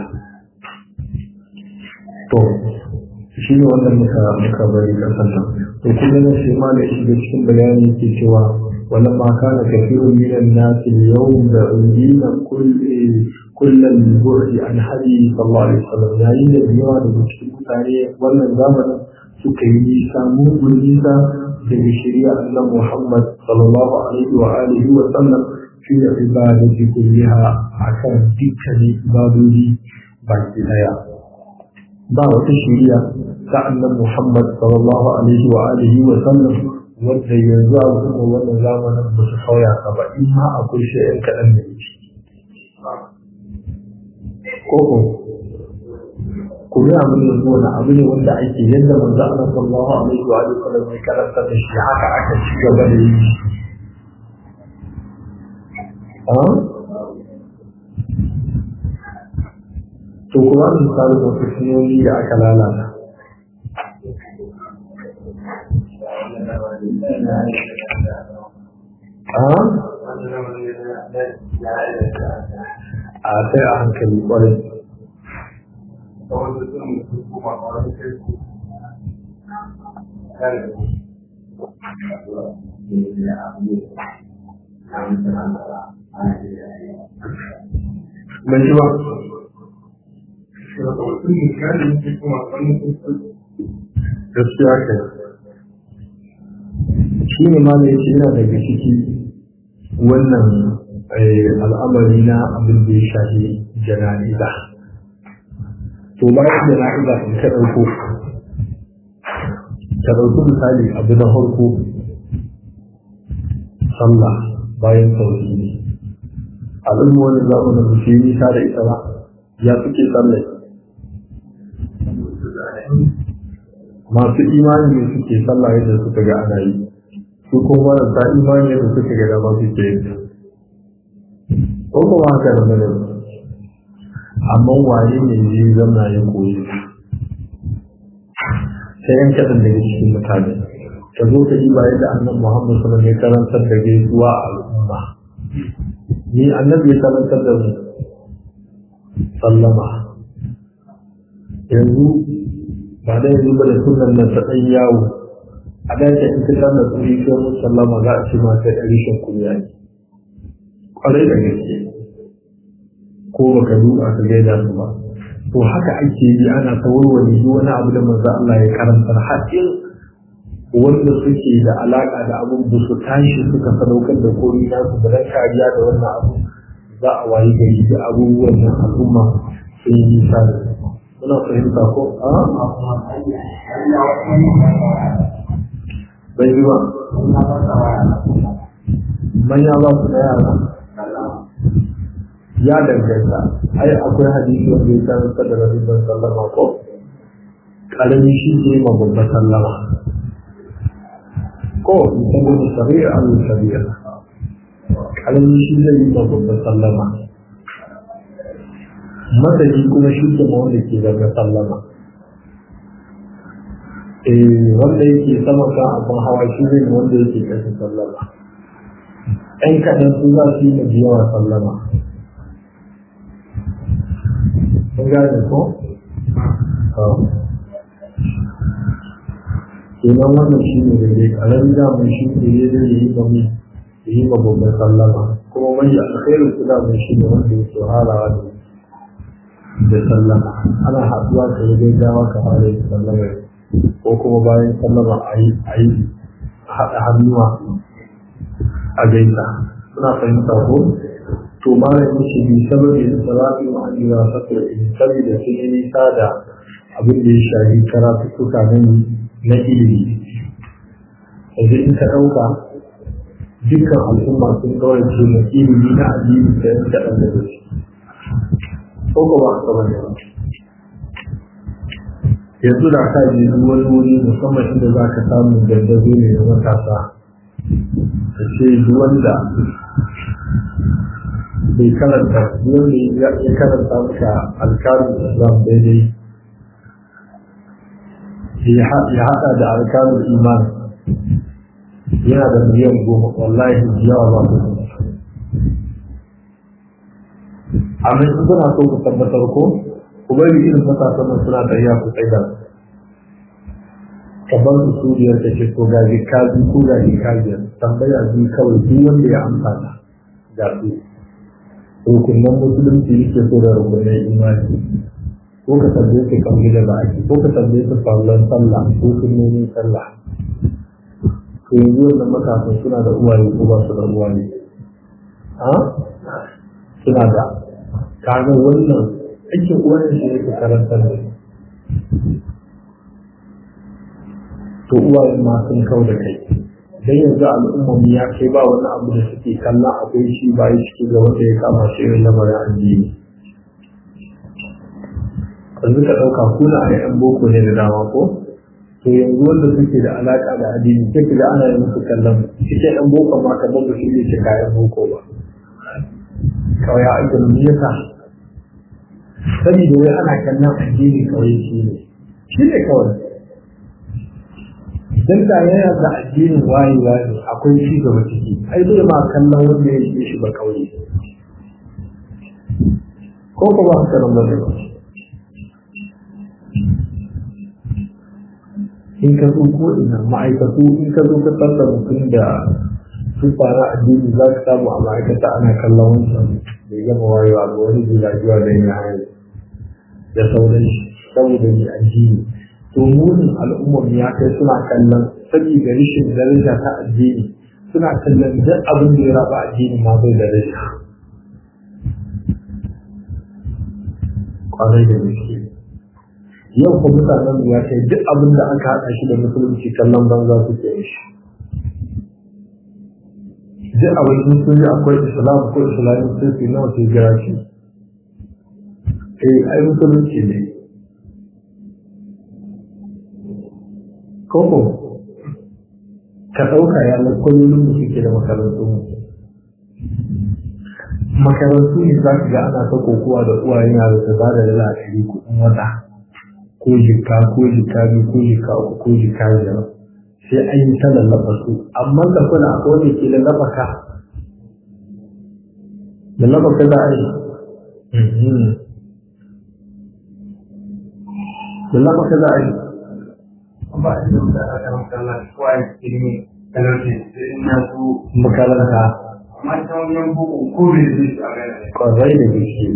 to shi ne wanda muka muka bari kasan nan to kuma na shi ma da shiga cikin bayani ke cewa wannan ma kana kafirun minan nasi yawm da undina kulli kullal bu'di an hadi sallallahu alaihi wasallam yayin da yawa da cikin mutane wannan zamanin suka yi nisa mugun nisa daga shari'a Allah Muhammad sallallahu alaihi wa alihi wa sallam fi ibadati kulliha akan dukkanin ibadodi baki daya ba wata shari'a ta annan Muhammad sallallahu alaihi wa alihi wa sallam wanda yanzu a kuma wannan zamanin ba su sauya ka ba in ma akwai shi'in kaɗan da yake koko ku yi abin da yanzu wani abu ne wanda ake yadda manzo Allah sallallahu alaihi wa alihi wa sallam ya karanta da shi haka aka ci gaba da yi to kuma misali da kusuryoyi da aka lalata a sai a hankali kwarai ban ji ba gaskiya kai shi ne ma da yake yana daga ciki wannan al'amari na abin da ya shafi jana'iza to bayan jana'iza in ka ɗauko ka ɗauki misali abu na farko sallah bayan tauhidi al'umma wani zamanin da su yi nisa da ita ba ya suke sallah masu imani ne suke sallah yadda suka ga ana yi su kuma marasa imani yadda suka ga dama suke yi ko kuma haka da mana amma waye ne zai zama ya koyi sai yan kaɗan daga cikin mutane ka zo ka yi bayan da annabi Muhammad sallallahu alaihi wasallam ya karantar da gaisuwa a al'umma ni annabi ya karantar da mu sallama yanzu ba da yanzu ba da sunan nan ta ɗan yawo a dace in ka sanar da su kai mun sallama za a ce ma kai ɗari shan kunya ne kwarai da gaske ko baka duba ka gaida su ba to haka ake yi ana ta warware duk wani abu da manzo Allah ya karantar haƙin wanda suke da alaka da abun da su tashi suka sadaukar da komai na su da kariya da wannan abu za a wayi gari da abubuwan nan al'umma sun yi nisa da muna fahimta ko a bai yi ba manya ba su da yara ya danganta ai akwai hadisi wanda ya karanta da rabin sallama ko karami shi ne ma babba sallama ko musamman da shari'a an shari'a karami shi zai yi ma babba sallama madadi kuma shi ke ma wanda ke zama sallama eh wanda yake sama kan abin hawa shi zai ma wanda yake kasa sallama ɗan kaɗan su za su yi ma yawa sallama kun gane ko? kenan wannan shi ne da dai ƙarami damun shi ne ya zai yi ba mu yi ma babban sallama kuma mai alkhairu su damun shi ne wanda yake harawa da da sallama ana haɗuwa ka yi gaggawa ka fara yin sallama ko kuma bayan sallama a yi a yi haɗa hannuwa a gaisa suna fahimta ko to malamin shi bi saboda da salatu wa an yi wasatar ilimi saboda sun yi nisa da abin da ya shafi karatuttuka na na ilimi yanzu in ka ɗauka dukkan al'umma sun kawarce na ilimi na addini da yan kaɗan da shi ko ko ba ka bane ba yanzu da ka je wani wuri musamman inda za ka samu dandazo ne na matasa ka ce duk wanda bai karanta wanda ya karanta maka alkalin islam daidai ya haɗa da alkalin iman yana da miliyan goma wallahi yawa ba su amma in kuna so ku tabbatar ko ku bari irin matasan nan suna tafiya ku tsaida ka bar su suriyar ta ce ko gaji kaji ko gaji kajiyar tambaya biyu kawai duk wanda ya amsa ta ga su rukunan musulunci yake so da rukunan imani ko ka tambaye su kan gida da ake ko ka tambaye su fallon sallah ko sunnonin sallah to yanzu wannan matasan suna da uwaye ko ba su da uwaye ha suna da kaga wannan aikin uwaye shi ne ka karantar da to uwaye ma sun kau da kai dan yanzu al'ummar ya kai ba wani abu da suke kallon akwai shi ba yi ciki ga wanda ya kama shi irin lamarin addini yanzu ka ɗauka kuna a yan boko ne da dama ko to yanzu wanda suke da alaƙa da addini sai ka ga ana yin musu kallon cikin yan boko ma ka babu shi ne ce kayan boko ba kawai ya ake mu yasa sani da wai ana kallon addini kawai shi ne shi ne kawai dan da yana da addinin wayewa ne akwai ci gaba ciki ai zai ma kallon wanda ya shi shi ba kauye ko kuma haka nan bane ba in ka zo ko ina ma'aikatu in ka zo ka tsalla mutum da su fara addini za ka samu a ma'aikata ana kallon wancan bai gama wayewa ga wani jilajiwa da yin hanyar da sauran shi saboda mai addini to munin al'ummar ya kai suna kallon saboda rashin daraja ta addini suna kallon duk abin da ya raba addini ma bai da rashin kwarai da gaske yau ko mutanen ya kai duk abin da aka haɗa shi da musulunci kallon banza suke yi shi duk abin da sun yi akwai islam ko islamin sun fi nawa ke jira shi eh ai musulunci ne koko ka ɗauka ya lakwalolin da suke da makarantun mu makarantu ne za ka ga ana ta kokowa da uwayen yaro ta ba da dala ɗari kuɗin wata ko jika ko jika biyu ko jika uku ko jika biyar sai an yi ta lallaba su amma da kuna akwai wanda ke lallaba ka lallaba ka za a yi lallaba ka za a yi ba a yi da aka ramtala ko a yi ilimi talauci sai in ya so makaranta amma ta wajen bugu ko bai zai shi a gane ne kwarai da gaske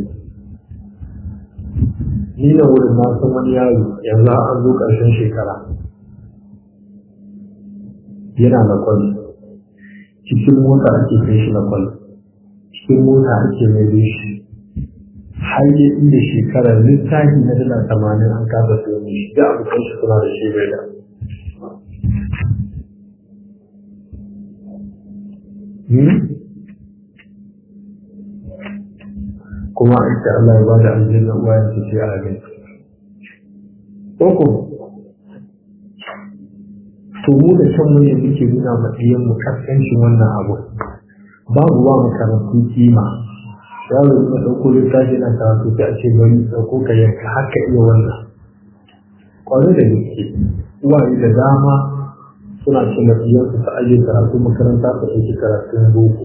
ni da wurin na san wani yaro yanzu an zo ƙarshen shekara yana da kwal cikin mota ake kai shi na kwal cikin mota ake mai da shi har yi inda shekarar littafi na dala tamanin an kasa su yi shi da abokan shi suna da shi bai da kuma a ita Allah ya bada aljanna uwa ya ce a gai koko to mu da kan mu ne muke nuna ma ɗiyan mu kaskancin wannan abu babu wa makarantu kima yaro ya ɗauko littafi na karatu sai a ce bari ɗauko ka yanka haka iya wannan kwarai da gaske uwaye da dama suna cin da ɗiyansu ta aje karatu makaranta ta ɗauki karatun boko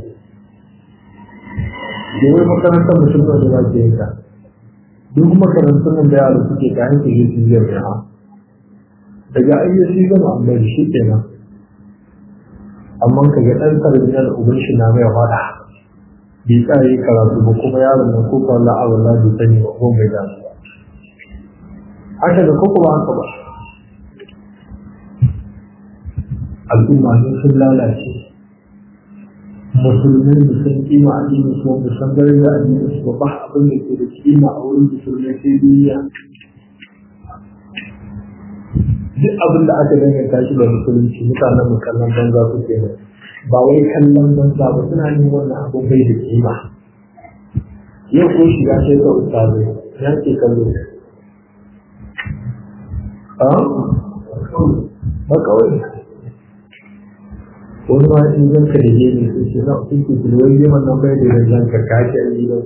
domin makarantar mutum da za ke yanka duk makarantar nan da yaro suke ta hanyar yi su ziyar da daga ayyaci gama an bari shi kenan amma ka ga ɗan tarbiyar uban shi na mai fada bai tsare karatu ba kuma yaron nan ko kwallo a wala bai sani ba ko mai damu ba haka da ko kuma haka ba al'umma ne sun lalace musulmai da sun kima addini su wanda san garin da addini su ba abin da ke da kima a wurin musulmai sai duniya duk abin da aka danganta shi da musulunci mutanen mu kallon banza su ke nan ba wai kallon banza ba suna yin wannan abin bai da kima yau ko shiga sai ka ustazai ya ke kallo a ba kawai wani ma in zan ka da gini sai ce na sun ke tilwar yaman nan bai da zan ka kashi a yi ba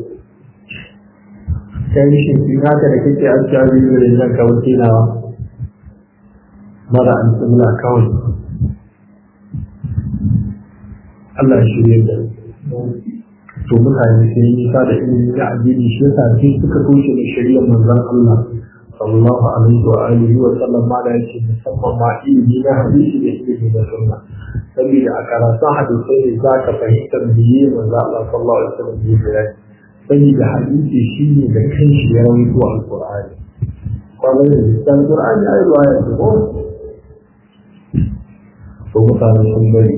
kai shi fi haka da kake a cikin da zan ka wuce nawa mara an tsimla kawai Allah shi ne da to mutane sai yi nisa da ilimi na addini shi yasa sai suka toshe da shari'ar manzon Allah sallallahu alaihi wa alihi wa sallam ma da yake musamman ma ilimi na hadisi da ilimi na sunna saboda a karatun hadisai ne za ka fahimtar biye manzo Allah sallallahu alaihi wa sallam biye saboda hadisi shi ne da kanshi ya rawaito alqur'ani kwanan da cikin qur'ani ai ruwaya ce ko to mutane sun bari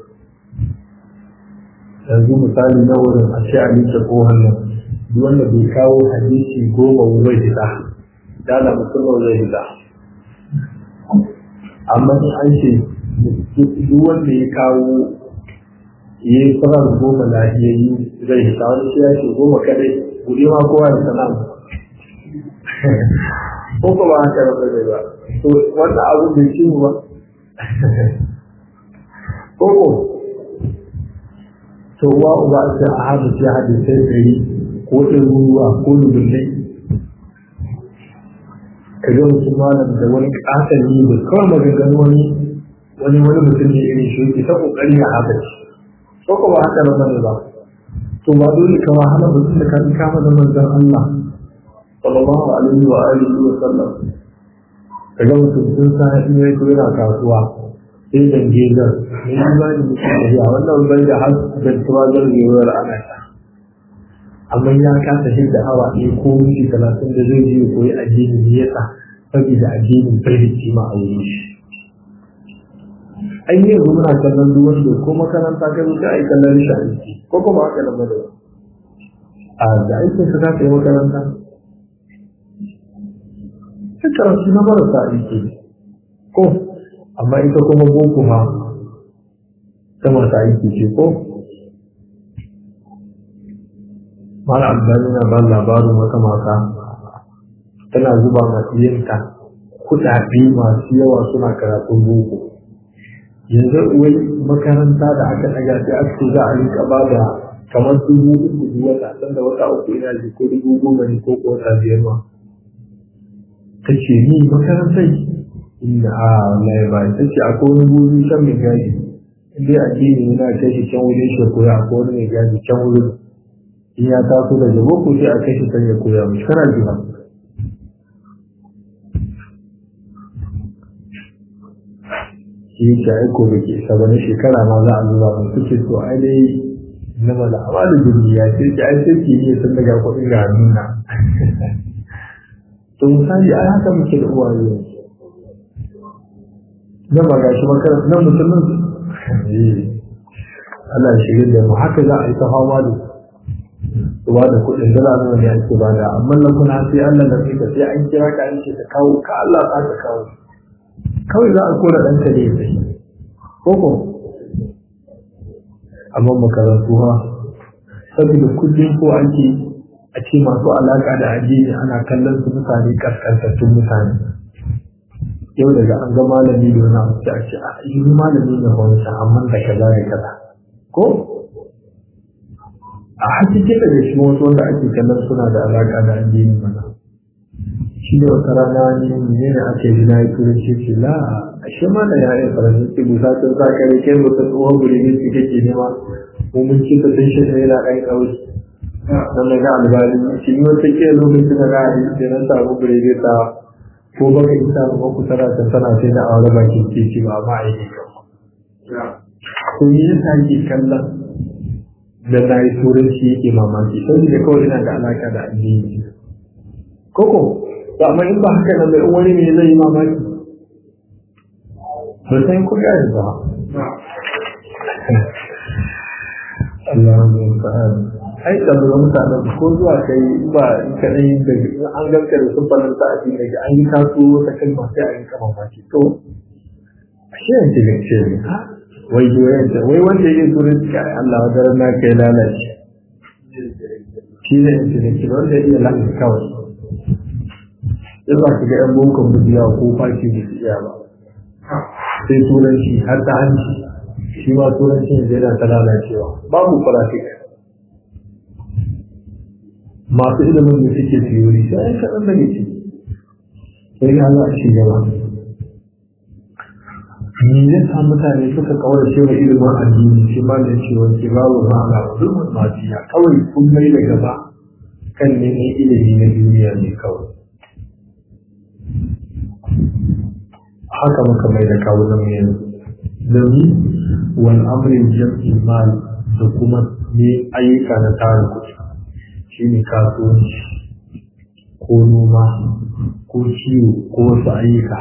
yanzu misali na wurin a ce a nike ko hannun duk wanda bai kawo hadisi goma zai fita dala mutum zai fita amma in an ce duk wanda ya kawo ya yi tsarar goma lahiyayyu zai fita wani shi ya ce goma kadai guri ma kowa ya sana ko ko ba haka ba zai ba to wannan abu bai ci ba ko ko to wa uba sai a hada shi hadisai ɗari ko ɗaruruwa ko dubullai ka ga mutum malam da wani ƙaton yi da kawai maganganu wani wani wani mutum ne irin shi yake ta ƙoƙari a haka shi ko ko ba haka na bane ba to ba dole ka wahala mutum da ka bi kama da manzon Allah sallallahu alaihi wa alihi wa sallam ka ga mutum sun sa in yayi ko yana kasuwa sai zangezar mai imani mutum da ya wannan bai da har zantuwa zargewar ana ta amma ya kasa shi da awa ɗaya ko minti talatin da zai je koyi addini ne yasa saboda addinin bai da kima a wurin shi an yi yanzu muna kallon duk wanda ko makaranta ka zo sai kallon shi aiki ko kuma haka nan ba da a da aikin ka za ka yi makaranta sai karatu na marasa aiki ko amma ita kuma boko ma ta masu aiki ce ko mara albani na ba labarin wata mata tana zuba masu yinta kuɗaɗe masu yawa suna karatun boko yanzu wai makaranta da aka ɗaga sai aka ce za a rika ba da kamar dubu uku duk wata sanda wata uku ina ji ko dubu goma ne ko ko wata biyar ma ta ce ni makarantar inda a wallahi ba ta ce akwai wani guri can mai gaji inda addini yana kai shi can wurin shi koya akwai wani mai gaji can wurin in ya taso daga boko sai a kai shi can ya koya mishi kana ji ba shi yake aiko da ke isa wani shekara ma za a zuba mun suke so ai dai na mala amalin duniya sai ki ai sai ki ne sun daga kuɗin ga nuna to misali ai haka muke da uwaye nan ba gashi makaranta nan musulmin Allah ya shirya da mu haka za a yi ta fama da su ba da kuɗin dala nawa ne ake bada amma nan kuna sai Allah da kai sai an kira ka an ce ka kawo ka Allah za ka kawo kawai za a kora ɗanka ne sai koko amma makarantu ha saboda kullum ko ake a ce masu alaƙa da addini ana kallon su mutane kaskantattun mutane yau daga an ga malami da wani abu a ce a yi malami ne wani amma da kaza da kaza ko a hakiki da shi wasu wanda ake kallon suna da alaƙa da addini mana shi ne wata rana ne ne ne ake yi na yi turanci ce la a shi ma da ya'yan faransa ce busa ta sa kare kai mutum tsohon guri ne su kake nema mu mun ci ta sun shi ne yana ɗan ƙauye don na ga albani shi ne wata ke lokacin da na yi da na samu guri ne ta ko baka isa ba ku tana ta tana sai da aure bakin titi ba ma a yi ko me yasa yake kallon da na yi turanci yake mamaki saboda kawai ina da alaƙa da addini koko to amma in ba haka nan bai wani ne zai yi mamaki ba sai ku gani ba Allahu ta'ala ai da ga mutanen ko zuwa kai ba ka dai da an ganka da sun fara ta addini da an yi kaso wata kalma sai an yi kama baki to ashe yanzu ne ce wai wai wai wanda yake turanci kai Allah wa daren na kai lalace shi ne yanzu ne wanda yake lalace kawai ya za ka ga ‘yan bokon biya ko fashi da su iya ba sai turanci har ta hanci shi ma turanci yanzu yana ta lalacewa babu faratik masu ilimin da suke tiyori sai an kaɗan daga ciki sai ga za a ci gaba me ya sa mutane suka kawar cewa ilimin addini shi ba da cewa ke babu ma'ana zulmin mafiya kawai kun mai da gaba kan neman ilimi na duniya ne kawai haka muka mai da kawunan mu yanzu domin wani amurin jam'in mal da kuma ne ayyuka na tara kuɗi shi ne kasuwanci ko noma ko ciwo ko wasu ayyuka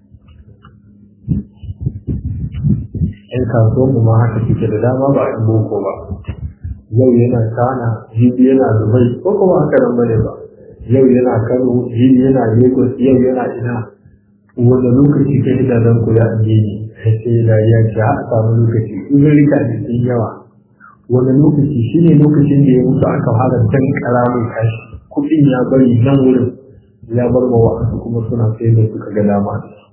yan kasuwan mu ma haka suke da dama ba a boko ba yau yana kana jibi yana dubai ko kuma haka nan bane ba yau yana kano jibi yana lagos yau yana ina wanda lokaci ka yi da zan kula addini sai da ya ce a samu lokaci in rika da sun yawa wani lokaci shi ne lokacin da ya mutu aka fara can kara mai kashi kuɗin ya bari nan wurin ya bar ma wa'ansu kuma suna sai da suka ga dama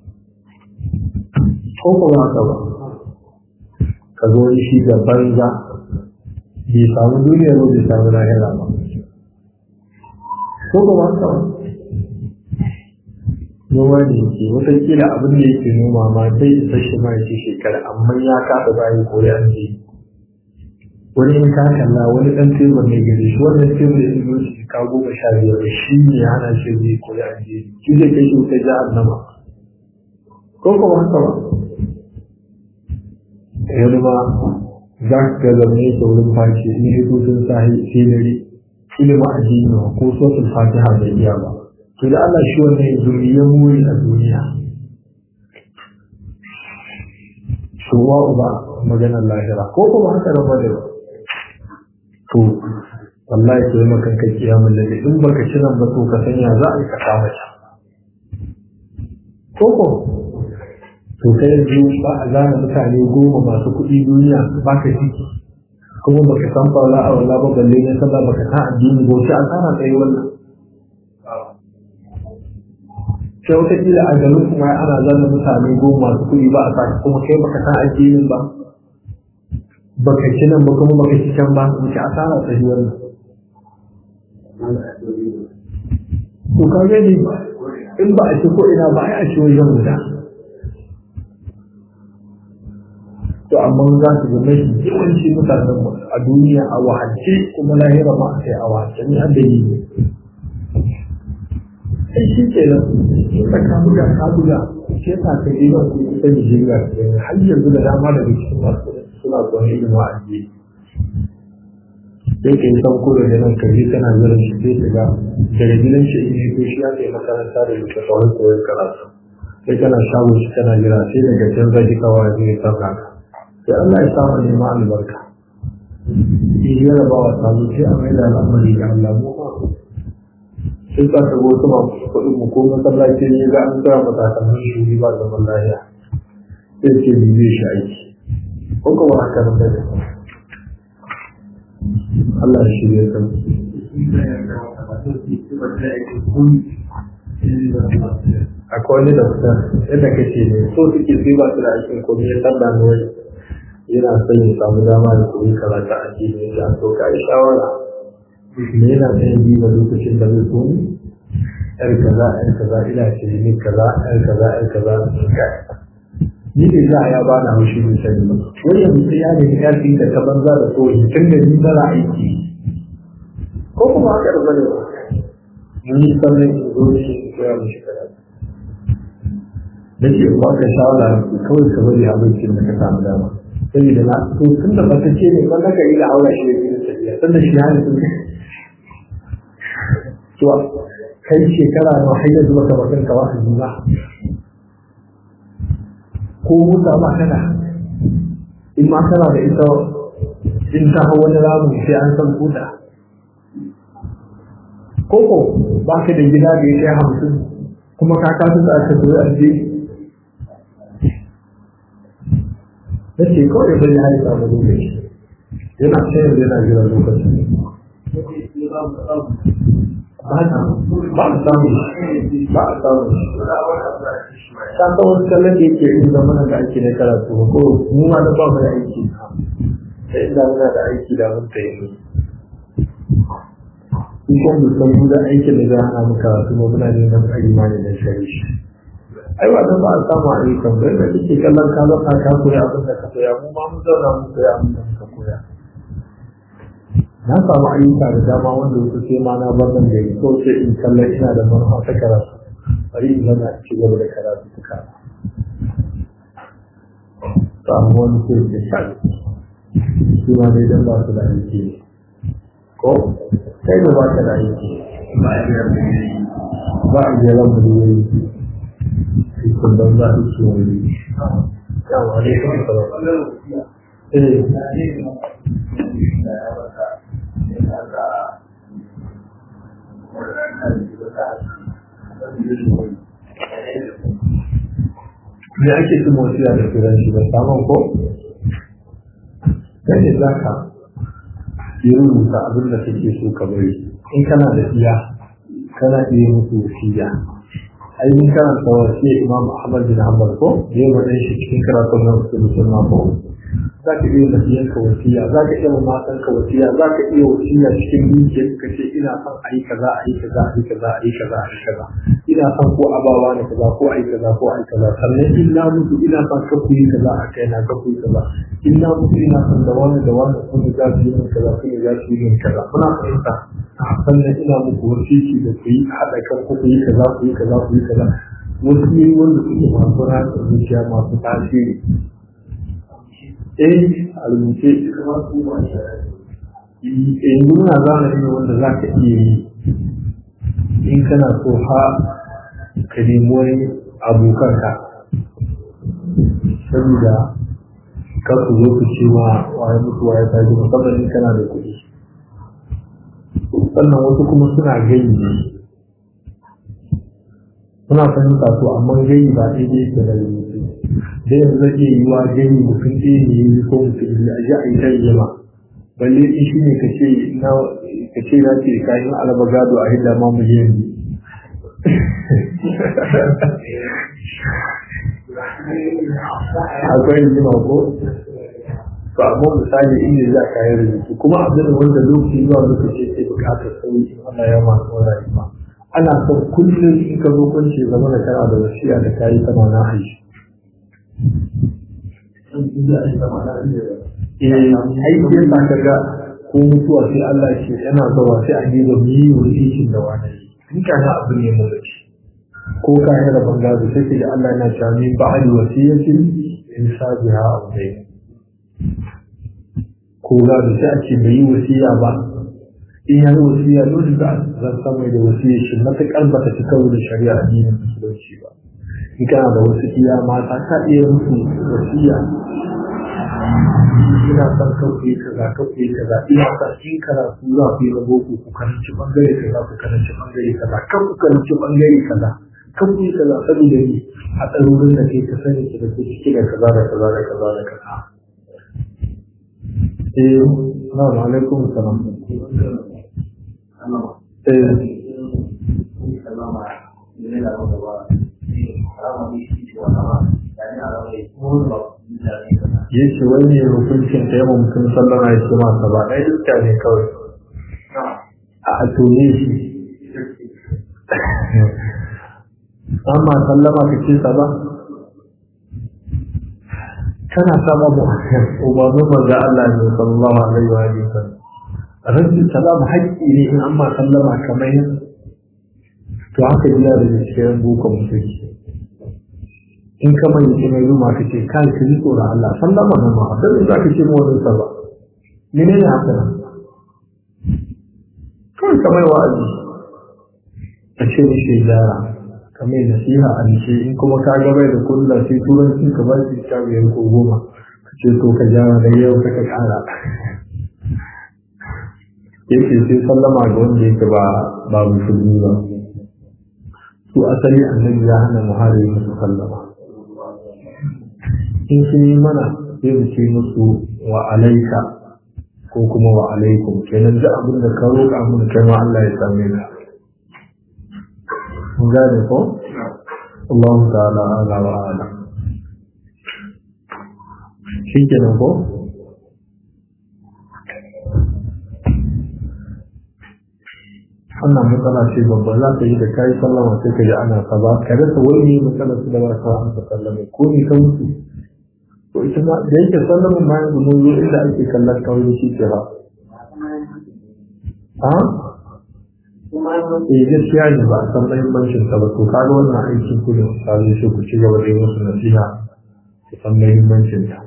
ko kuma haka ba ka zo shi da banza bai samu duniya ba bai samu lahira ba ko kuma haka ba noma da yake watakila abin da yake noma ma zai isa shi ma shi shekara amma ya kafa bayan koyi an je wani in ka kalla wani dan tebur ne gare shi wannan tebur ya zo shi ka goma sha biyar shi ne ya hana shi zai koyi an je shi zai kai shi wuta jihar nama ko kuma haka ba wani ma za ka ga zama yake wurin fashi in yi tutun sahi sai dare ilimin addini ko sosin fatiha bai iya ba to da Allah shi wannan zuriyar muri a duniya shuwa uba maganar lahira ko kuma haka da bane ba to wallahi ke yi makan kai kiyamun lalle in baka ci nan ba to ka sanya za a yi ka kama ta ko ko to kai yanzu ba a zana mutane goma masu kuɗi duniya ba ka ciki kuma baka san fara a wala ba balle ne sallah baka san addini ba sai an tsara tsaye wannan sai wata kila a garin kuma ana zana mutane goma masu kuɗi ba a sa kuma kai baka san addinin ba baka ci nan ba kuma baka ci can ba wuce asara tsaye wannan to ka gani in ba a ci ko ina ba a ci wajen guda to amma za su ga mai yawanci mutanen mu a duniya a wahalce kuma lahira ma a kai a wahalce ni an da yi ne sai shi ke nan in ka ka buga ka buga shi yasa ka yi nan ku ta Nigeria har yanzu da dama daga cikin masu suna son ilimin wa'azi sai ka yi sauko da nan ka je kana zira shi sai ka ga daga gidan shi in yi to shi ya kai makaranta da duka sauran koyon karatu sai kana shago shi kana jira sai daga can zaki kawai zai sauka ka sai Allah ya samu neman albarka shi ya raba wa samu sai a mai da al'amari ga Allah mu ma sai ka ga wasu masu kuɗin mu ko masallaci ne ga an tsaya matakan shi ba zaman lafiya sai ce bi zai shi aiki ko kuma haka nan da Allah ya shirya ka akwai wani da kusa yadda kake ne so suke sai ba su da aikin komai ya san da wani yana son ya samu dama da koyi karatu a cikin ya so ka yi shawara me yana son ya biba lokacin da zai so ne yar kaza yar kaza ina ce ne kaza yar kaza yar kaza ni ne za a ya bana haushi mai sani ba wani yanzu sai ya nemi ƙarfi da ta banza da koyi tun da ni mara aiki ko kuma haka da bane ba ni sannan in zo ne in koya mishi karatu da ke ba ka shawara kawai ka bari abincin da ka samu dama saboda na to tun da ba ta ce ne ba ka yi da aura shi da gidan tafiya tun da shi hali sun to kai shekara na har yanzu baka bakan ka wa'azi ba ko musa ba kana in ma kana da ita in ta hau wani ramu sai an san kuda koko ba ka da gida da ya kai hamsin kuma ka kasu da aka zo a je da ce kawai da bari hari samu lokaci yana sayar da yana jira lokaci ba ta ba a samu ba a samu ta ta wasu kallon da yake yin zama da ake na karatu ko mu ma da ba mu da aiki sai inda muna da aiki da mun ta yi in kuma mu san gudan aikin da za a hana mu karatu ma muna ne na tsari ma ne na shari shi ai ba ta ba a samu ayyukan bai da kake kallon ka zaka ka koya abin da ka koya mu ma mu zauna mu koya abin da ka koya na samu ayyuka da dama wanda wasu sai ma na bar nan gari ko sai in kallon ina da manufa ta karatu bari in zana ci gaba da karatu ta kara samu wani sai ke shan su ma dai dan ba su da aiki ko kai da ba ka da aiki ba a jera mu da yayi cikin ban za su ci wani yawa ne kuma sarar eh me ake cin wasiya da turanci da samun ko kai ne za ka yi rubuta abin da kake so ka bari in kana da iya kana iya musu wasiya ai mun karanta wasiya imam ahmad bin hanbal ko yayin wannan shi cikin karatun nan su musulma ko za ka iya tafiyan ka wasiya za ka iya matan ka wasiya za ka iya wasiya cikin dukiyar ka ce ina son a yi kaza a yi kaza a yi kaza a yi kaza a yi kaza ina son ko abawa ne kaza ko a yi kaza ko a yi kaza sannan in na mutu ina son ka ku yi kaza a kai na ka ku yi kaza in na mutu ina son da wani da wani sun da za su yi min kaza sun da za su yi min kaza kuna fahimta sannan ina muku wasiki da ku yi haɗa kan ku ku yi kaza ku yi kaza ku yi kaza wasu yi wanda suke masu ratsa zuciya masu tasiri eh a rubuce yanzu muna zamani ne wanda za ka iya yi in kana so ha ka nemi wani abokanka saboda kar ku zo ku ce ma waye mutuwa ya tashi musamman in kana da kuɗi sannan wasu kuma suna gani ne suna fahimta to amma gani ba daidai yake da rubutu da yanzu zai iya yi wa gani mutum ɗaya ne yi ko mutum biyu a ji a yi tarjima balle in shi ne ka ce na ka ce na ce kayan alaba gado a hidda ma miliyan biyu akwai rigima ko to amma misali inda za ka yi rubutu kuma abin wanda lokaci zuwa lokaci ke bukatar sauyi in Allah ya masu rayuwa ana son kullum in ka zo kunce zama da kana da wasiya da kayi kana na aiki aiki yasa ka ga ko mutuwa sai Allah ce yana zuwa sai a gida mu yi wasiyin da wani in ka na abu ne mu ci ko ka yi rabon gado sai ka ga Allah yana cewa min ba'ali wasiyatin in sabiha abu dai ko gado sai a ce bai yi wasiya ba in ya yi wasiya dole za a zan samai da wasiya shi matuƙar ba ta ci karo da shari'a addinin musulunci ba in kana da wasu iya mata ka iya musu wasiya ina son kauye kaza kauye kaza ina son in karatu za ku yi na boko ku karanci bangare kaza ku karanci bangare kaza kan ku karanci bangare kaza kan ku yi kaza saboda ni a tsarorin da ke ka sani ki da ke ciki da kaza da kaza da kaza da kaza eh na'am alaikum salam ya ce wani hukuncin da yawan mutum sallama ya ce masa ba ɗaya iska ne kawai a tone shi amma sallama ka ce sa ba kana sama mu umarnin manzo Allah ne sallallahu alaihi wa sallam rabbi salam haƙƙi ne in amma sallama kamar to haka yana da cikin bukon musulunci in ka mai yake mai ruma ka ce kai ka ji tsoron Allah sallama nan ma a sai za ka ce mu wani sallah mene ne haka nan kawai ka mai wa'azi ka ce mishi gyara ka mai nasiha a nishe in kuma ka ga bai da kulla sai turanci ka ba shi ta biyar ko goma ka ce to ka gyara da yau ka kara yake sai sallama ga wanda yake ba ba musulmi ba su asali annabi ya hana muhari musu sallama in sun yi mana sai mu ce musu wa alaika ko kuma wa alaikum kenan duk abin da ka roƙa mun kai ma Allah ya same ka mun gane ko Allah ta'ala ala wa ala shi kenan ko wannan matsala ce babba za ka yi da kayi sallama sai ka ji ana ka ba ka rasa wani matsalar su da ba ka an ka sallame ko ne ka mutu to ita ma da yake sallamin ma yanzu mun zo inda ake kallon kawai shi ke ba a eh gaskiya ne ba a san muhimmancin ta ba to kaga wannan aikin ku ne misali sai ku ci gaba da yi musu nasiha ku san muhimmancin ta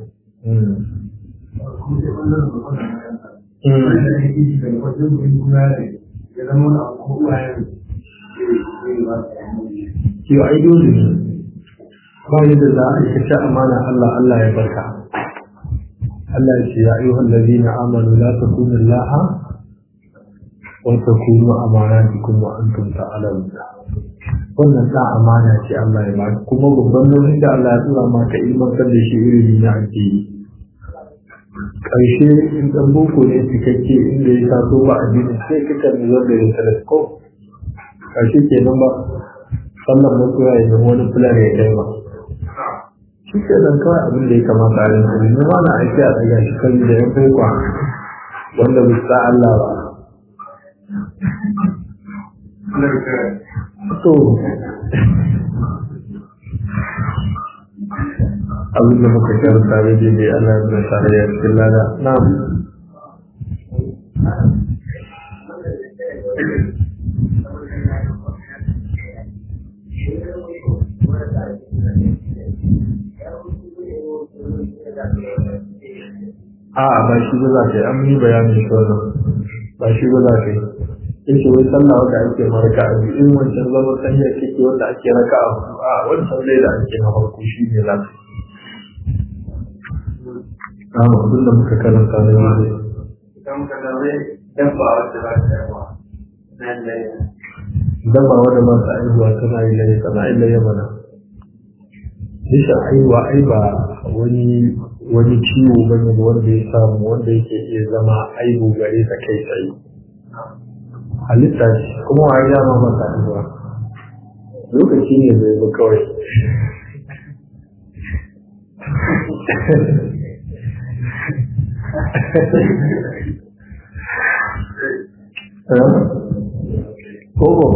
Yau ai dole ne, ba yadda za a yi amana Allah Allah ya barka. Allah ya ce ya ayyuhal ladina amanu la takunu laha wa takunu amanatikum wa antum ta'lamun. Wannan da amana ce Allah ya baka kuma babban nauyin da Allah ya tura maka ilmantar da shi ilimi na addini. Ƙarshe in ɗan boko ne cikakke inda ya taso ba addini sai kika ne zan da ya telescope. Ƙarshe kenan ba sannan mutuwa ya zama wani fulani ya kai ba. shi ke nan kawai abin da ya kamata a yanzu ne ma na aiki a daga shi kan da ya kai kwa wanda bai sa Allah ba to abin da muka karanta da dai Allah ya zama tare ya cikin lada na'am a ba shi ba za ka yi an yi bayanin shi wannan ba shi ba za ka yi yace wai sallah wanda ake maraka a biyu in wancan zaman sanya kike wanda ake raka a hudu a wancan zai da ake na farko shi ne za ka yi abin da muka karanta na yau idan ka zaune dabba wadda za ta yawa nan da dabba wadda masu aihuwa tana yi laye tana yi laye mana bisa aihuwa ai ba wani wani ciwo bane wanda ya samu wanda yake iya zama aibu gare ta kai tsaye halitta ce kuma wa ya ma masa aihuwa lokaci ne bai ba kawai Kobo.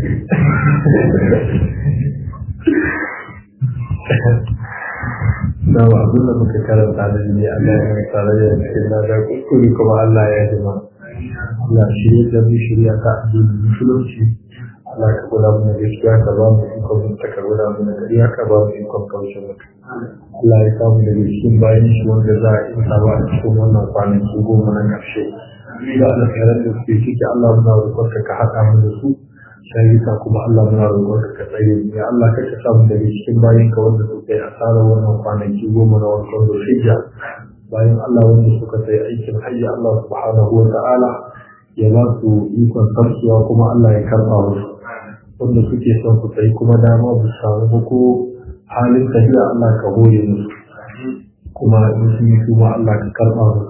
Na ba abin da muka karanta da ne Allah ya tsara ya cikin na da kuskure kuma Allah ya jima. Allah shirya da mu shirya ta addinin musulunci. Allah ka gwada mu gaskiya ka ba mu ikon mun ta gwada mu na gariya ka ba mu ikon kaushe maka. Allah ya samu daga cikin bayan shi wanda za a isa ba a cikin wannan kwanaki goma na ƙarshe. da alkhairan da suke ciki Allah muna roƙonka ka haɗa mu da su shayika kuma Allah muna roƙonka ka tsare mu ya Allah ka samu daga cikin bayan ka wanda suka yi asarar wannan kwanaki goma na wankan zulhijja bayan Allah wanda suka sai aikin hajji Allah subhanahu wa ta'ala ya ba su ikon sarsuwa kuma Allah ya karɓa musu wanda suke son su sai kuma dama bu samu ba ko halin tafiya Allah ka hore musu kuma in sun yi kuma Allah ka karɓa musu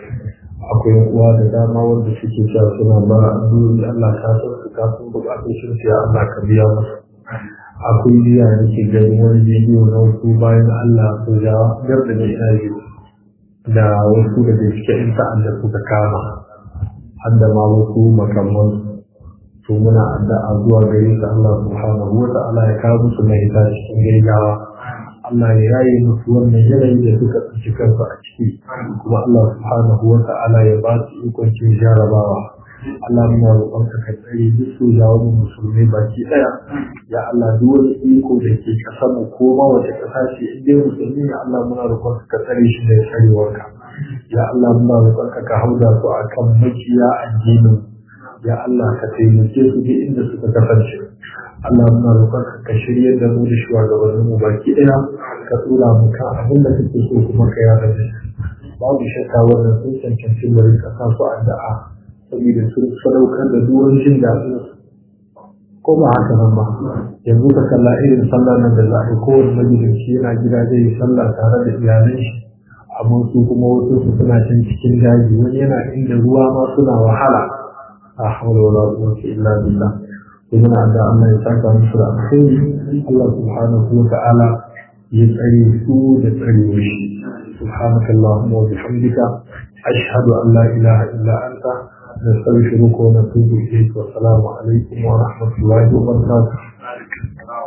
akwai uwa da dama wanda suke cewa suna ba duri Allah ka san su ka san bukatun shi ya Allah ka biya musu akwai jiya da ke gani wani bidiyo na wasu bayan Allah su ja gar da mai aji da wasu da ke cike in ta'adda suka kama har da ma wasu makamman su muna addu'a zuwa gare su Allah subhanahu wa ta'ala ya kawo musu mahita cikin gaggawa Allah ya yaye musu wannan yanayi da suka tsinci kansu a ciki kuma Allah subhanahu wa ta'ala ya ba su ikon cin jarabawa Allah muna roƙonka ka tsare duk su da wani musulmai baki ɗaya ya Allah duk wani iko da ke ƙasar mu ko ma wace ƙasa ce in dai musulmi ne Allah muna roƙonka ka tsare shi da tsarewarka ya Allah muna roƙonka ka hauda su akan makiya addinin ya Allah ka taimake su duk inda suka kasance Allah muna roƙon ka shirya da mu da shugabannin mu baki ɗaya ka tura mu kan abin da kake so kuma ka yada da babu shakka wannan sun cancanci mu rinka sa su addu'a saboda sun sadaukar da duwan jin daɗin ko ba haka nan ba yanzu ka kalla irin sallar nan da za a yi kowane majalisi yana gida zai yi sallah tare da iyalan shi amma su kuma wasu su suna can cikin daji wani yana inda ruwa ma suna wahala a hawla wala quwwata illa billah muna da Allah ya saka musu da alkhairi Allah subhanahu wa ta'ala ya tsare su da tsare shi subhanaka allahumma wa bihamdika ashhadu an la ilaha illa anta nastaghfiruka wa natubu ilayk wa assalamu alaikum wa rahmatullahi wa barakatuh